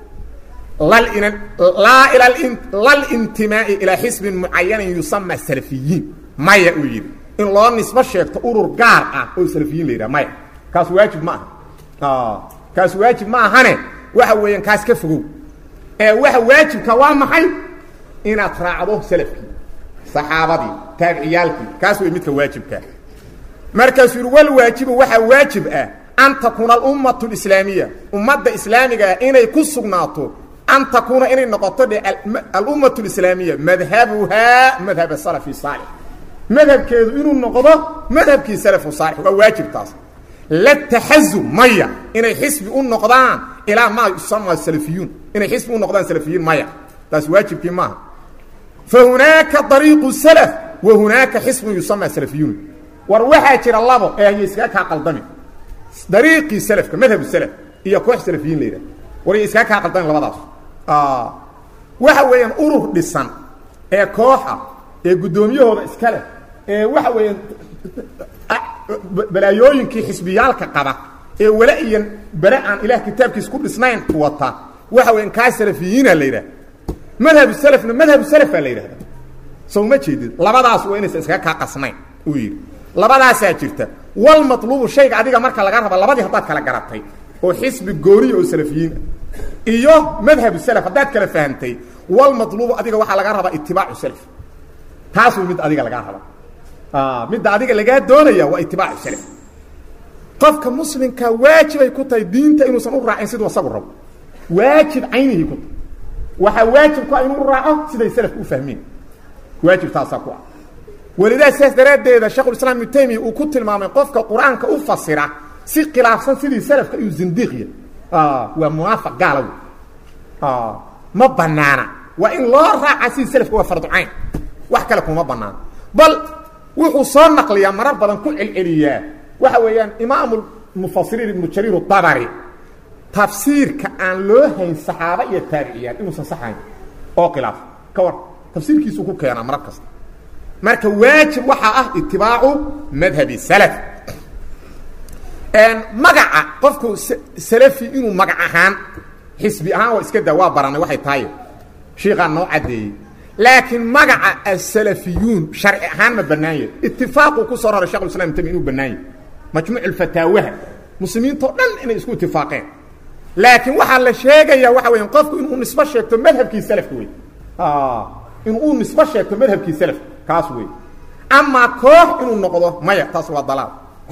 laa lalintimaa'i ilaa xisbin mucayanin yusama salafiyiin maya uu yidhi in loo nisbo sheegto urur gaar ah oo salafiyiin la yidhaha maya kaas waajib ma aha kaas waajib ma ahane waxa weeyaan kaas ka fogow ee waxa waajibka waa maxay inaad raacdo salafkii saxaabadii taabiciyaalkii kaas wey midka waajibka markaasuu yidhi walwaajibu waxaa waajib ah an takuuna alummatu alislaamiya ummadda islaamiga ah inay ku sugnaato an takuuna inay noqoto dhe alummatu alislaamiya madhabuhaa madhab salafi saalix madhabkeedu inuu noqdo madhabkii salafu saalix waa waajib taas la taxazum maya inay xisbi u noqdaan ilaa maa yusama salafiyuun inay xisbi u noqdaan salafiyiin maya taas waajibkii maaha fa hunaaka dariiqu salaf wa hunaaka xisbun yusama salafiyuun war waxaa jira labo ee haya iskaga kaa qaldami dariiqii salafka madhabu salaf iyo koox salafiyiin la yidhaha war iskaga kaa qaldamin labadaas waxa weeyaan urur dhisan ee kooxa ee guddoomiyahooda iska leh ee waxa weeyaan balaayooyinkii xisbiyaalka qaba ee wala iyo bere aan ilaah kitaabkiis ku dhisnayn wata waxa weyan kaa salafiyiina la yidhaha madhabu salafna madhabu salafaa la yidhahda sow ma jeedid labadaas waa inaysan iskaga kaa qasnayn uu yidhi labadaasaa jirta wal matluubu shayga adiga marka laga raba labadii haddaad kala garatay oo xisbi gooniya oo salafiyiina iyo madhabu salaf haddaad kala fahamtay wal matluubu adiga waxaa laga rabaa itibaacu salaf taas way mid adiga lagaa raba midda adiga lagaa doonaya waa itibaacu salaf qofka muslimka waajibay ku tahay diinta inuusan u raacin siduu asagu rabo waajib caynihii ku tahay waxaa waajib ku ah inuu u raaco siday salafku u fahmeen waajib taasaa ku ah welidaa sidaas daraaddeeda shekhulislaam ibnu taymiya uu ku tilmaamay qofka qur-aanka u fasira si khilaafsan sidii salafka iyo zindiiqya waa munaafiq gaala wey ma banaana waa in loo raaca sidii salafka waa farducayn wax kale kuma banaana bal wuxuu soo naqliyaa marar badan ku celceliyaa waxa weeyaan imaamu mufasiriin ibnu jariir dabari tafsiirka aan loo hayn saxaaba iyo taabiciyaan inuusan saxayn oo khilaaf ka war tafsiirkiisuu ku keenaa marar kasta marka waajib waxaa ah itibaacu madhabi salaf magaca qofku salafi inuu magac ahaan xisbi ahaan waa iska daa waa baranay waxay tahay shiikaa noo caddeeyey laakiin magaca asalafiyuun sharci ahaan ma bannaanya itifaaquu ku soo raray shekhu islam tami inuu bannaanya majmuuc fataawaha muslimiintao dhan inay isku itifaaqeen laakiin waxaa la sheegayaa waxa weya qofku inuu nisbo sheegto madhabkii salafka wey inuu nisbo sheegto madhabkii salafka kaas wey amaa koox inuu noqdo maya taas waa dalaal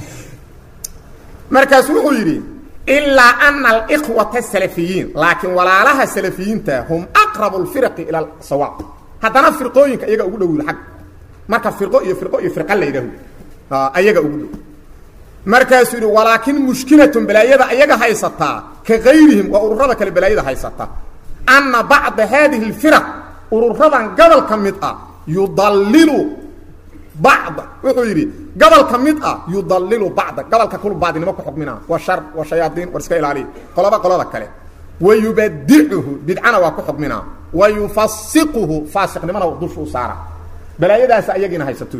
markaasu wuxuu yidhi ilaa ana alikhwata salafiyiin laakiin walaalaha salafiyiinta hum aqrabu lfiraqi ila sawaab haddana firqooyinka iyaga ugu dhow ag marka firqo iyo firqo iyo firqa la yidhaaho ayaga ugu dhow markaasuu yidhi walaakin mushkilatun balaayada ayaga haysataa ka gayrihim waa ururada kale balaayada haysata ana bacda haadihi اlfiraq ururadan gobol ka mid ah yudallilu bacda wuxuu yidhi gobol ka mid ah yudallilu bacda gobolka kul baadinimo ku xukmina waa shar waa shayaadiin war iska ilaaliya qoloba qolada kale wa yubadicuhu bidcana waa ku xukmina wa yufasiquhu faasiqnimona dusha u saara balaayadaas ayagiina haysato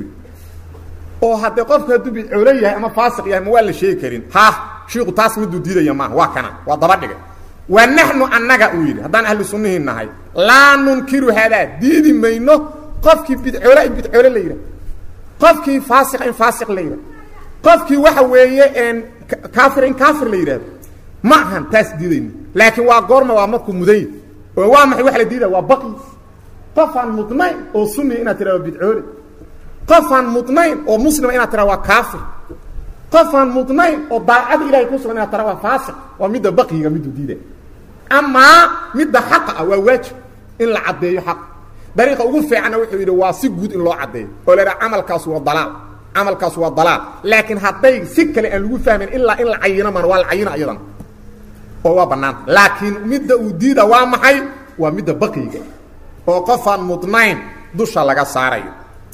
oo haddee qofku hadduu bidcoolo yahay ama faasiq yahay ma waa la sheegi karin ha shiiku taas miduu diidaya maaha waa kana waa daba dhigay wa naxnu annaga uu yidhi haddaan ahlu sunnihii nahay laa nunkiru haadaa diidi mayno qofkii bidcoole in bidcoole la yidhah qofkii faasiqa in faasiq la yidhah qofkii waxa weeye n kaafir in kaafir la yidhahdo ma ahan taas diidayno laakiin waa goorma waa markuu mudanya oo waa maxay wax la diidaya waa baqi qofaan mudnayn oo sunniya inaad tidhahdo bidcoole qofaan mudnayn oo muslima inaad tidhahdo waa kaafir qofaan mudnayn oo daacada ilahay ku sugan inaad tidhahdo waa faasiq waa midda baqiga miduu diidaya amaa midda xaqa ah waa waajib in la caddeeyo xaq dariiqa ugu fiicanna wuxuu yidhi waa si guud in loo caddeeyo oo la idhaha camalkaas waa dalaal camalkaas waa dalaal laakiin hadday si kale aan lagu fahmayn ilaa in la cayino maan waa la cayino ayadana oo waa bannaanta laakiin midda uu diida waa maxay waa midda baqiga oo qofaan mudnayn dusha laga saarayo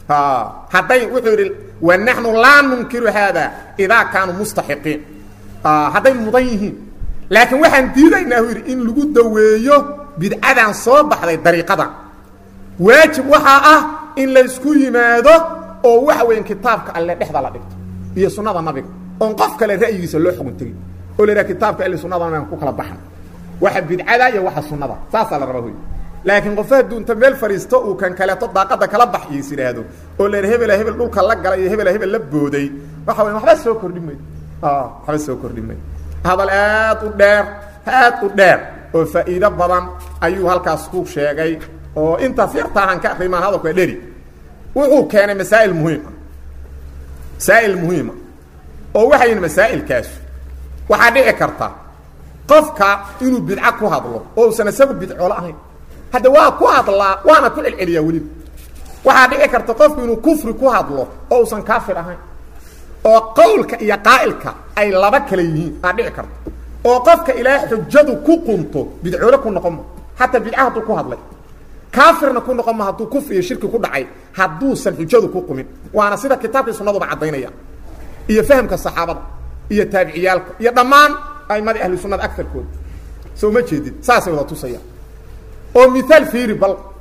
hadday wuxuu yidhi wa naxnu laa nunkiru haada idaa kaanuu mustaxiqiin hadday mudan yihiin laakiin waxaan diidaynaa uu yidhi in lagu daweeyo bidcadan soo baxday dariiqadan waajib waxaa ah in laysku yimaado oo waxa weyan kitaabka alle dhexda la dhigto iyo sunnada nabiga oon qof kale ra'yigiisa loo xugun tegin oo la yidhaha kitaabka alle sunnadana aan ku kala baxna waxa bidcada iyo waxa sunnada saasaa la rabaa hoy laakiin qofa hadduu inta meel fadhiisto uu kan kaleeto daaqada kala bax iis idhaahdo oo la yidha hebela hebel dhulka la galay iyo hebela hebel la booday waxa weya waxba soo kordhi mayo waxba soo kordhi mayo hadal aad u dheer aad u dheer oo faa'iido badan ayuu halkaas ku sheegay oo intaas yartaahan ka akrimaan hadalka dheri wuxuu keenay masaa'il muhiima masaa'il muhiima oo waxay yihin masaa'ilkaasu waxaa dhici karta qofka inuu bidco ku hadlo oo usan isagu bidcoolo ahayn hadda waa ku hadlaa waana ku celceliyaa weliba waxaa dhici karta qofku inuu kufri ku hadlo oo usan kaafir ahayn oo qowlka iyo qaa'ilka ay laba kale yihiin aa dhici karta oo qofka ilaa xujadu ku qunto bidcoole ku noqon ma xataa bidca hadduu ku hadlay kaafirna ku noqon ma hadduu kufri iyo shirki ku dhacay hadduusan xujadu ku qumin waana sida kitaabkii sunnaduba caddaynaya iyo fahamka saxaabada iyo taabiciyaalka iyo dhammaan aimadii ahlu sunnada agarkooda soo ma jeedid saasay wada tusayaan oo miaal fiiri bal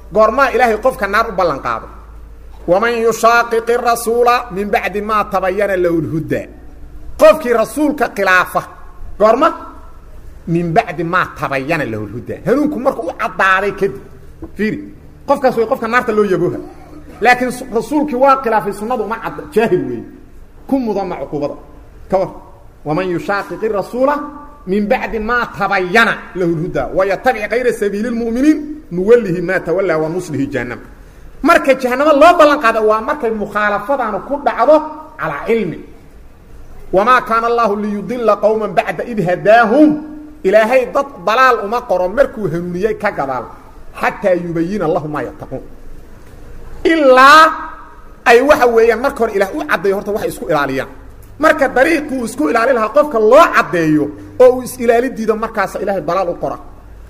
goormaa ilaahay qofka naar u ballan qaado waman yushaaqiqi rasuula min bacdi maa tabayana lahu lhudaa qofkii rasuulka khilaafa goorma min bacdi maa tabayana lahu lhudaa hanuunku markuu u caddaaday kadib fiiri qofkaas way qofka naarta loo yabooha laakiin rasuulkii waa khilaafay sunnadu uma cadda jaahil weeye ku mudama cuquubada ka war waman yushaaqiqi rasuula min bacdi maa tabayana lahu lhudaa wayatabic kayra sabiili lmu'miniin nuwallihi maa tawallaa wa nuslihi jahannam marka jahanamo loo ballan qaada waa markay mukhaalafadaanu ku dhacdo calaa cilmi wamaa kaana allahu liyudila qowma bacda id hadaahum ilaahay dad dalaal uma qoro markuu hanuuniyey ka gadaal xataa yubayina lahu maa yattaquun ilaa ay waxa weeyaan marka hore ilaah u caddeeyo horta waxay isku ilaaliyaan marka dariiquu isku ilaali lahaa qofka loo caddeeyo oo uu is-ilaalidiida markaasa ilaahay dalaal u qora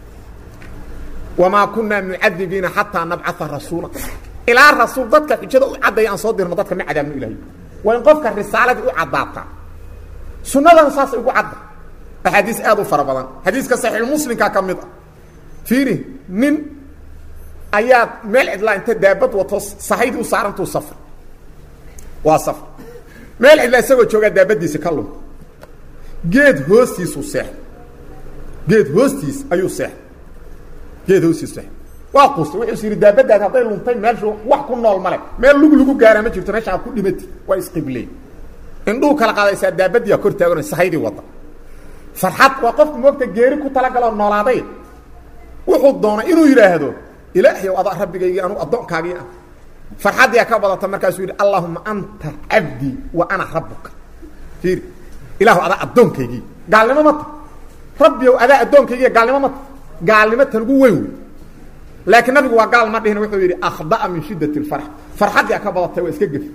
wamaa kunaa mucadibiina xataa nabcaa rasuula ilaa rasuul dadka xujada u caddeeya aan soo dirno dadka ma cadaabno ilahay waa in qofka risaaladii u caddaataa sunnadan saasay ugu cadda axaadiis aad u fara badan xadiiska saxiixulmuslimkaa ka mid ah fiiri nin ayaa meel cidlaa inta daabad wato sahaydii u saarantuu safr waa safr meel cidlaa isagoo joogaa daabadiisi ka lunta geed hoostiisuu seexay geed hoostiis ayuu seexay geed hoostiisu seexay waa quustay wuxuu is yidhi daabadaadi hadday luntay meelshu wax ku nool male meel lug lagu gaaraa ma jirto meesha aad ku dhimati waa isqibley indhuu kala qaadaysaa daabadiiaa kor taagan sahaydii wadda farxad waa qofku moogta geeri ku talagaloo noolaaday wuxuu doonay inuu yidhaahdo ilaahay adaa rabbigaygii anuu addoonkaagii ah farxaddiyaa ka badata markaasuu yidhi allahuma anta cabdii wa ana rabbuka fiiri ilaahu adaa addoonkaygii gaalnimo ma ta rabbiyow adaa addoonkaygiiya gaalnimo ma ta gaalnimo tan ugu weyn wey laakiin nabigu waa gaal ma dhihin wuxuu yidhi akhda'a min shiddati اlfarx farxaddiyaa ka badatay waa iska gefi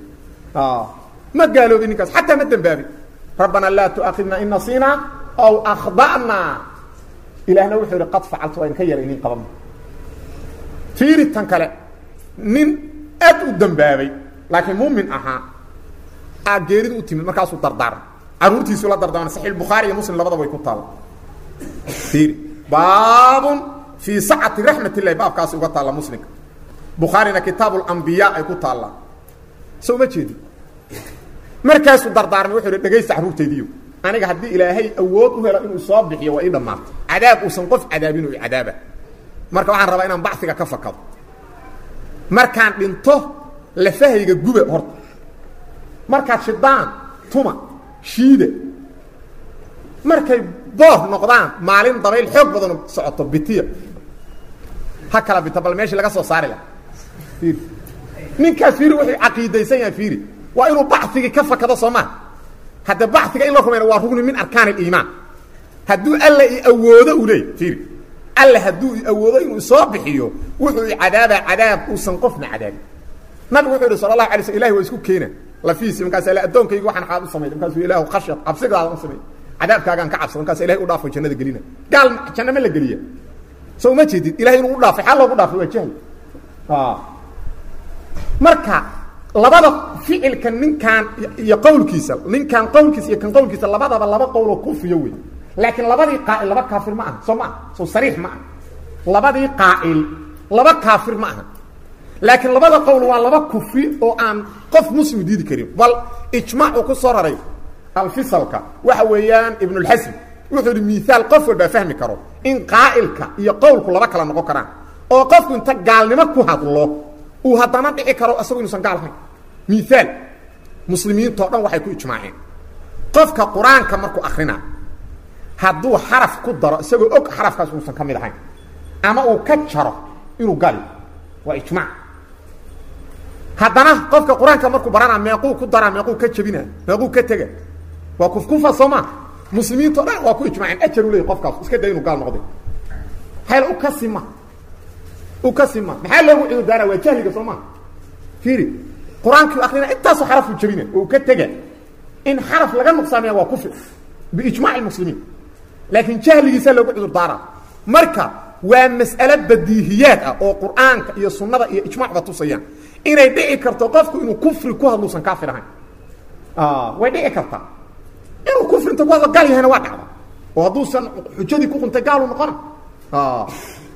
ma gaaloobin ninkaas xataa ma dembaabin rabbanaa laa tu'aakhidna in nasiinaa aw akhda'naa ilaahna wuxuu yidhi qad facaltu waa idinka yara inin qabanma fiiri tan kale nin aad u dembaabay laakiin muumin ahaa aa geeridu u timid markaasuu dardaarmay caruurtiisuu la dardaarmay saxiix bukhaari iyo muslim labadaba way ku taalla fiiri baabun fii sacati raxmat illahi baabkaasi uga taalla muslimka bukhaarina kitaabu lambiyaa ay ku taallaa so uma jeedi markaasuu dardaarmay wuxuu yidhi dhegaysta carruurtaydiiyo aniga haddii ilaahay awood u helo inuu soo bixiyo waa ii dhammaatay cadaab uusan qof cadaabin oo cadaaba marka waxaan rabaa inaan baxiga ka fakado markaan dhinto lafahayga guba horta markaad shidaan tuma shiida markay boor noqdaan maalin dabayl xoog badanu socoto bitiya ha kala bito bal meeshii laga soo saari laha ir ninkaas fiiri wuxuu caqiidaysan yahay fiiri waa inuu baxigii ka fakado soo maa hadda baxiga in la rumayna waa rugni min arkaan اliimaan hadduu alla i awoodo u leey fiiri alla hadduu i awoodo inuu soo bixiyo wuxuu i cadaabaa cadaab uusan qofna cadaabin nabigu wuxuu yihi sala اlahu alay sl ilahi waa isku keena lafiisi markaas l addoonkaygi waxaan qaad u samay markaasuu ilahu khashyad cabsigaada u samay cadaabkaagaan ka cabsada markaas ilahay u dhaafo jannada gelina gaal janna ma la geliya so uma jeedid ilahay inuu u dhaafay xaa loogu dhaafay waa jahl marka labada ficilka ninkaan iyo qawlkiisa ninkaan qawlkiisa iyo kan qawlkiisa labadaba laba qowloo kufriyo wey laakiin labadii qaa'il laba kaafir ma aha soo ma aha soo sariix ma aha labadii qaa'il laba kaafir ma aha laakiin labada qowl waa laba kufri oo aan qof muslim diidi karin bal ijmaac uu ku soo raray alfisalka waxa weeyaan ibnulxasm wuxuu yihi miaal qof walbaa fahmi karo in qaa'ilka iyo qowlku laba kala noqon karaan oo qofku inta gaalnimo ku hadlo uu haddana dhici karo isagu inuusan gaal ahayn miaal muslimiintao dhan waxay ku ijmaaceen qofka qur-aanka markuu akrina hadduu xaraf ku daro isagoo og xarafkaas inuusan ka mid ahayn ama uu ka jaro inuu gali waa ijmaac haddana qofka qur-aanka markuu barana meequu ku daraa meequu ka jabina meequu ka tega waa kufkufa soo maa muslimiintao dhan waa ku ijmaaceen ajar u leey qofkaas iska day inuu gaal noqday hayl u ka sima u ka sima maxaa loogu cudur daara waa jahliga soo maa fiiri qur-aankii akrina intaasoo xarafuu jabina oo ka tega in xaraf laga nuqsaamaya waa kufri biijmac muslimiin laakiin jahligiisa loogu cudur daara marka waa mas'ale badiihiyaad ah oo qur'aanka iyo sunnada iyo ijmacba tusayaan inay dhici karto qofku inuu kufri ku hadluusan kaafir ahayn way dhici kartaa inuu kufrinta ku hadlo gaal yahayna waa dhacda oo hadduusan xujadii ku quntay gaalu noqona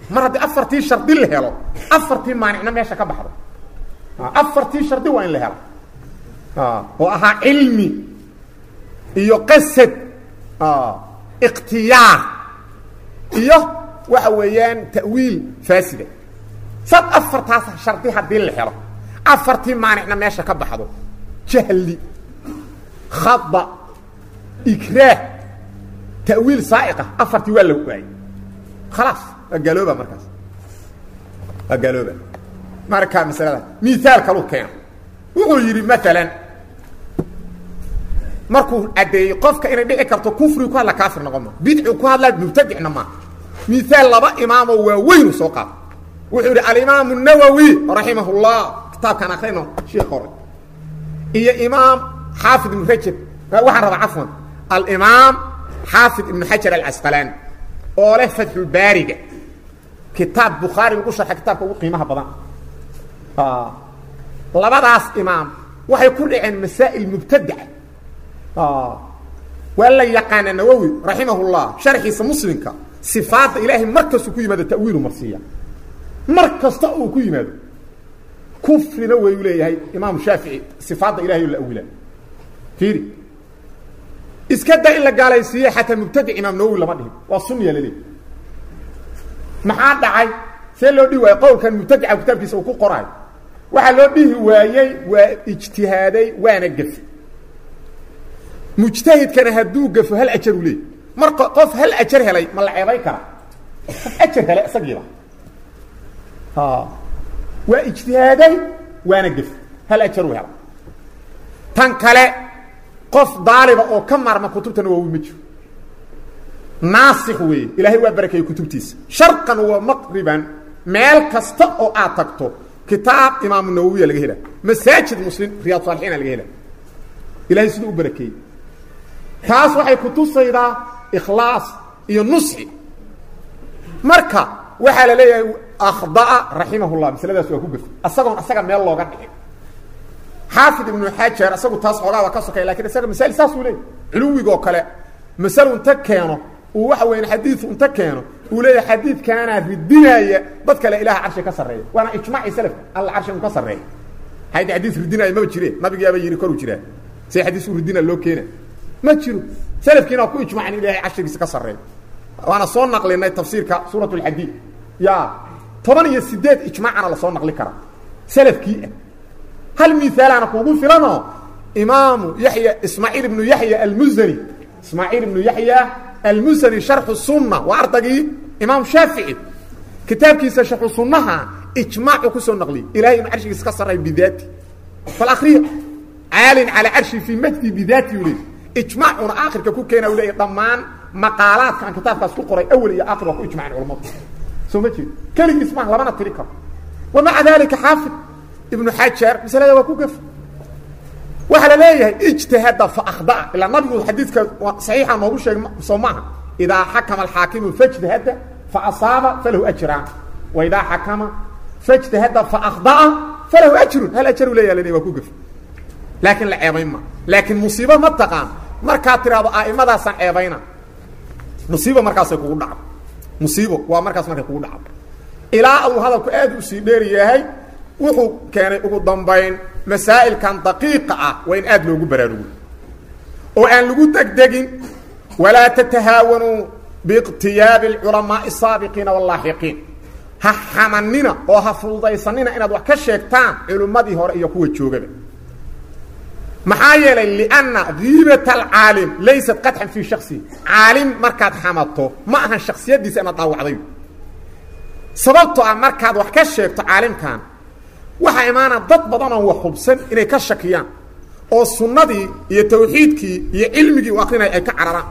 mar haddii afartii shardi la helo afartii maanicna meesha ka baxdo afartii shardi waa in la helo oo ahaa cilmi iyo qasad ikhtiyaar iyo waxa weeyaan ta'wiil faasida sad afartaas shardi haddii la helo afartii maanicna meesha ka baxdo jahli khada ikraah ta'wiil saaiqa afartii waa la waayey khalaas waa gaalooba markaas waa gaalooba markaa masalada miaal kalu keeno wuxuu yidhi maalan markuu caddeeyey qofka inay dhici karto kufrigu ku hadla kaafir noqon ma bidcigu ku hadlaa mubtadicna maaha miaal laba imaamoo waaweynu soo qaada wuxuu yidhi alimaamu nawowi raximah llah kitaabkaan akrino sheekh hore iyo imaam xaafid ibnu rajab waxaan rabaa cafwan alimaam xaafid ibnu xajar alcasqalaani oo leh fatxulbaariga kitaab bukhaari lagu sharxa kitaabka ugu qiimaha badan labadaas imaam waxay ku dhaceen masaa'il mubtadaca waa la yaqaana nawowi raximah llah sharxiisa muslimka sifaadda ilaahay mar kastuu ku yimaado ta'wiilu marsiiya mar kasta uu ku yimaado kufrina wayu leeyahay imaamu shaafici sifaadda ilahay oo la awila fiiri iska da in la gaalaysiiye xataa mubtadic imaam nawowi lama dhihin waa sunniya laleeyahy maxaa dhacay see loo dhihi waayey qowlkan mubtadica kitaabkiisa uu ku qoraayo waxaa loo dhihi waayey waa ijtihaaday waana gafe mujtahidkana hadduu gafo hal ajaru leey mar qof hal ajar helay ma la ceebay kara qof ajar helay isagiiba waa ijtihaaday waana gafe hal ajaru hela tan kale qof daaliba oo ka maarma kutubta nawowi ma jiro naasix weeye ilaahay waa barakeeyey kutubtiisa sharqan wa maqriban meel kasta oo aad tagto kitaab imaamu nawowiya laga hela masaajid muslim riyaad saalixiina laga hela ilahay siduu u barakeeyey taas waxay kutusaydaa ikhlaas iyo nusxi marka waxaa la leeyahay akhdaa raximahullah masaladaas waa ku gafay asagoon asaga meel looga dhicin xaafid ibnu xajar isagu taas xoogaa waa ka sokay lakin isaga masail saasuu leeyay culuwigoo kale masal unta keeno uu waxa weya xadiiu unta keeno uu leeyahay xadiidkaanaa ridinaya dad kale ilaha carshi ka sarreeya waana ijmaaci salafka alla carshi un ka sarreeya haydi xadiis ridinaya maba jireen nabigiyaaba yidhi koru jiraa see xadiis u ridina loo keena ma jiro salafkiina waa ku ijmacin in ilahay carshigiisa ka sarreeya waana soo naqlinay tafsiirka suurat lxadiid ya toban iyo sideed ijmaacana lasoo naqli karaa salafkii ah hal miaalaana kuugu filanoo imaamu yaya ismaaciil ibnu yaxya almuzani ismaaciil ibnu yaxya almusani sharxu sunna waa ardagii imaam shaafici kitaabkiisa sharxu sunnaha ijmaacu kusoo naqliyey ilahay inu carshigiisa ka sarray bidaati bal akriya caalin calaa carshi fii majdi bidaati u leey ijmaacuna aakhirka ku keena u leeya dhammaan maqaalaadka aan kitaabkaas ku qoray awel iyo aakhir waa ku ijmaceen culamadu soo ma jeedo keligiis maa lamana tiri karo wa maca dalika xaafid ibnu xajar masalada waa ku gaf waxaa la leeyahay ijtihada fa akhdaa ilaa nabigu xadiidka saxiixa noogu sheegay soo maaha idaa xakama alxaakimu fajtahada fa asaaba falahu ajraan wa idaa xakama fajtahada fa akhdaa falahu ajrun hal ajaru leeya la waa ku gaf laakiin la ceebayn ma laakiin musiibo ma taqaan markaad tiraahdo a'imadaasaan ceebayna musiibo markaasay kugu dhacdo musiibo waa markaas markay kugu dhacdo ilaa uu hadalku aad u sii dheer yahay wuxuu keenay ugu dambayn masaa'ilkan daqiiqa ah waa in aad loogu baraarugo oo aan lagu degdegin walaa tatahaawanuu biiqtiyaabi alculamaa'i asaabiqiina wallaaxiqiin ha xamanina oo ha fududaysanina inaad wax ka sheegtaan culimmadii hore iyo kuwa joogaba maxaa yeelay lianna diibat alcaalim laysat qadxan fii shaksihi caalim markaad xamato ma ahan shaksiyaddiisa inaad dhaawacday sababtoo ah markaad wax ka sheegto caalimkan waxaa imaana dad badan oon wax hubsan inay ka shakiyaan oo sunnadii iyo tawxiidkii iyo cilmigii u akrinaya ay ka cararaan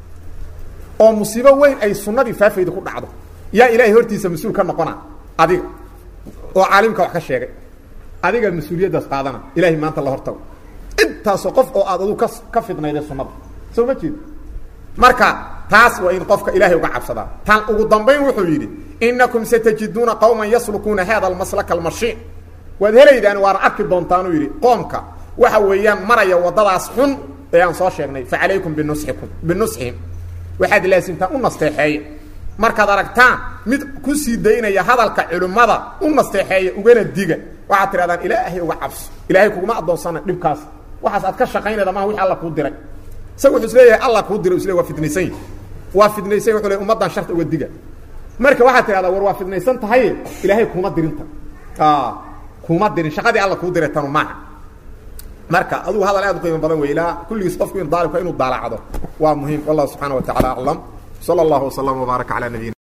oo musiibo weyn ay sunnadii faafayda ku dhacdo yaa ilaahay hortiisa mas-uul ka noqona adiga oo caalimka wax ka sheegay adiga mas-uuliyaddaas qaadana ilahay maanta la hortago intaasoo qof oo aad adu ka ka fidnayday sunnada soo ma jeedo marka taas waa in qofka ilaahay uga cabsadaa tan ugu dambayn wuxuu yidhi inakum satajiduuna qowman yaslukuuna hada almaslaka almashiic waad helaydaan waana arki doontaanuu yidhi qoomka waxa weeyaan maraya waddadaas xun ee aan soo sheegnay fa calaykum binusxikum binusxihim waxaad laasimtaan u nasteexeeya markaad aragtaan mid ku sii daynaya hadalka culimmada u nasteexeeya ugana diga waxaad tidhahdaan ilaahay uga cabso ilaahay kuguma addoonsana dhibkaas waxaas aad ka shaqaynayda maha wixii alla kuu diray isaga wuxuu isleeyahay alla kuu diray isle waa fidnaysan yahi waa fidnaysan wuxuu le ummaddan sharta uga diga marka waxaad tidhahdaa war waa fidnaysan tahay ilaahay kuma dirinta kuma dirin shaqadii alla kuu diray tanu maaha marka adugu hadal aad u qiimo badan wey ilaa kulligiis qofku in daalibka inuu daalacdo waa muhiim wallahu subxaana wa tacala aclam sala allahu waslama wbaaraka calaa nabiyina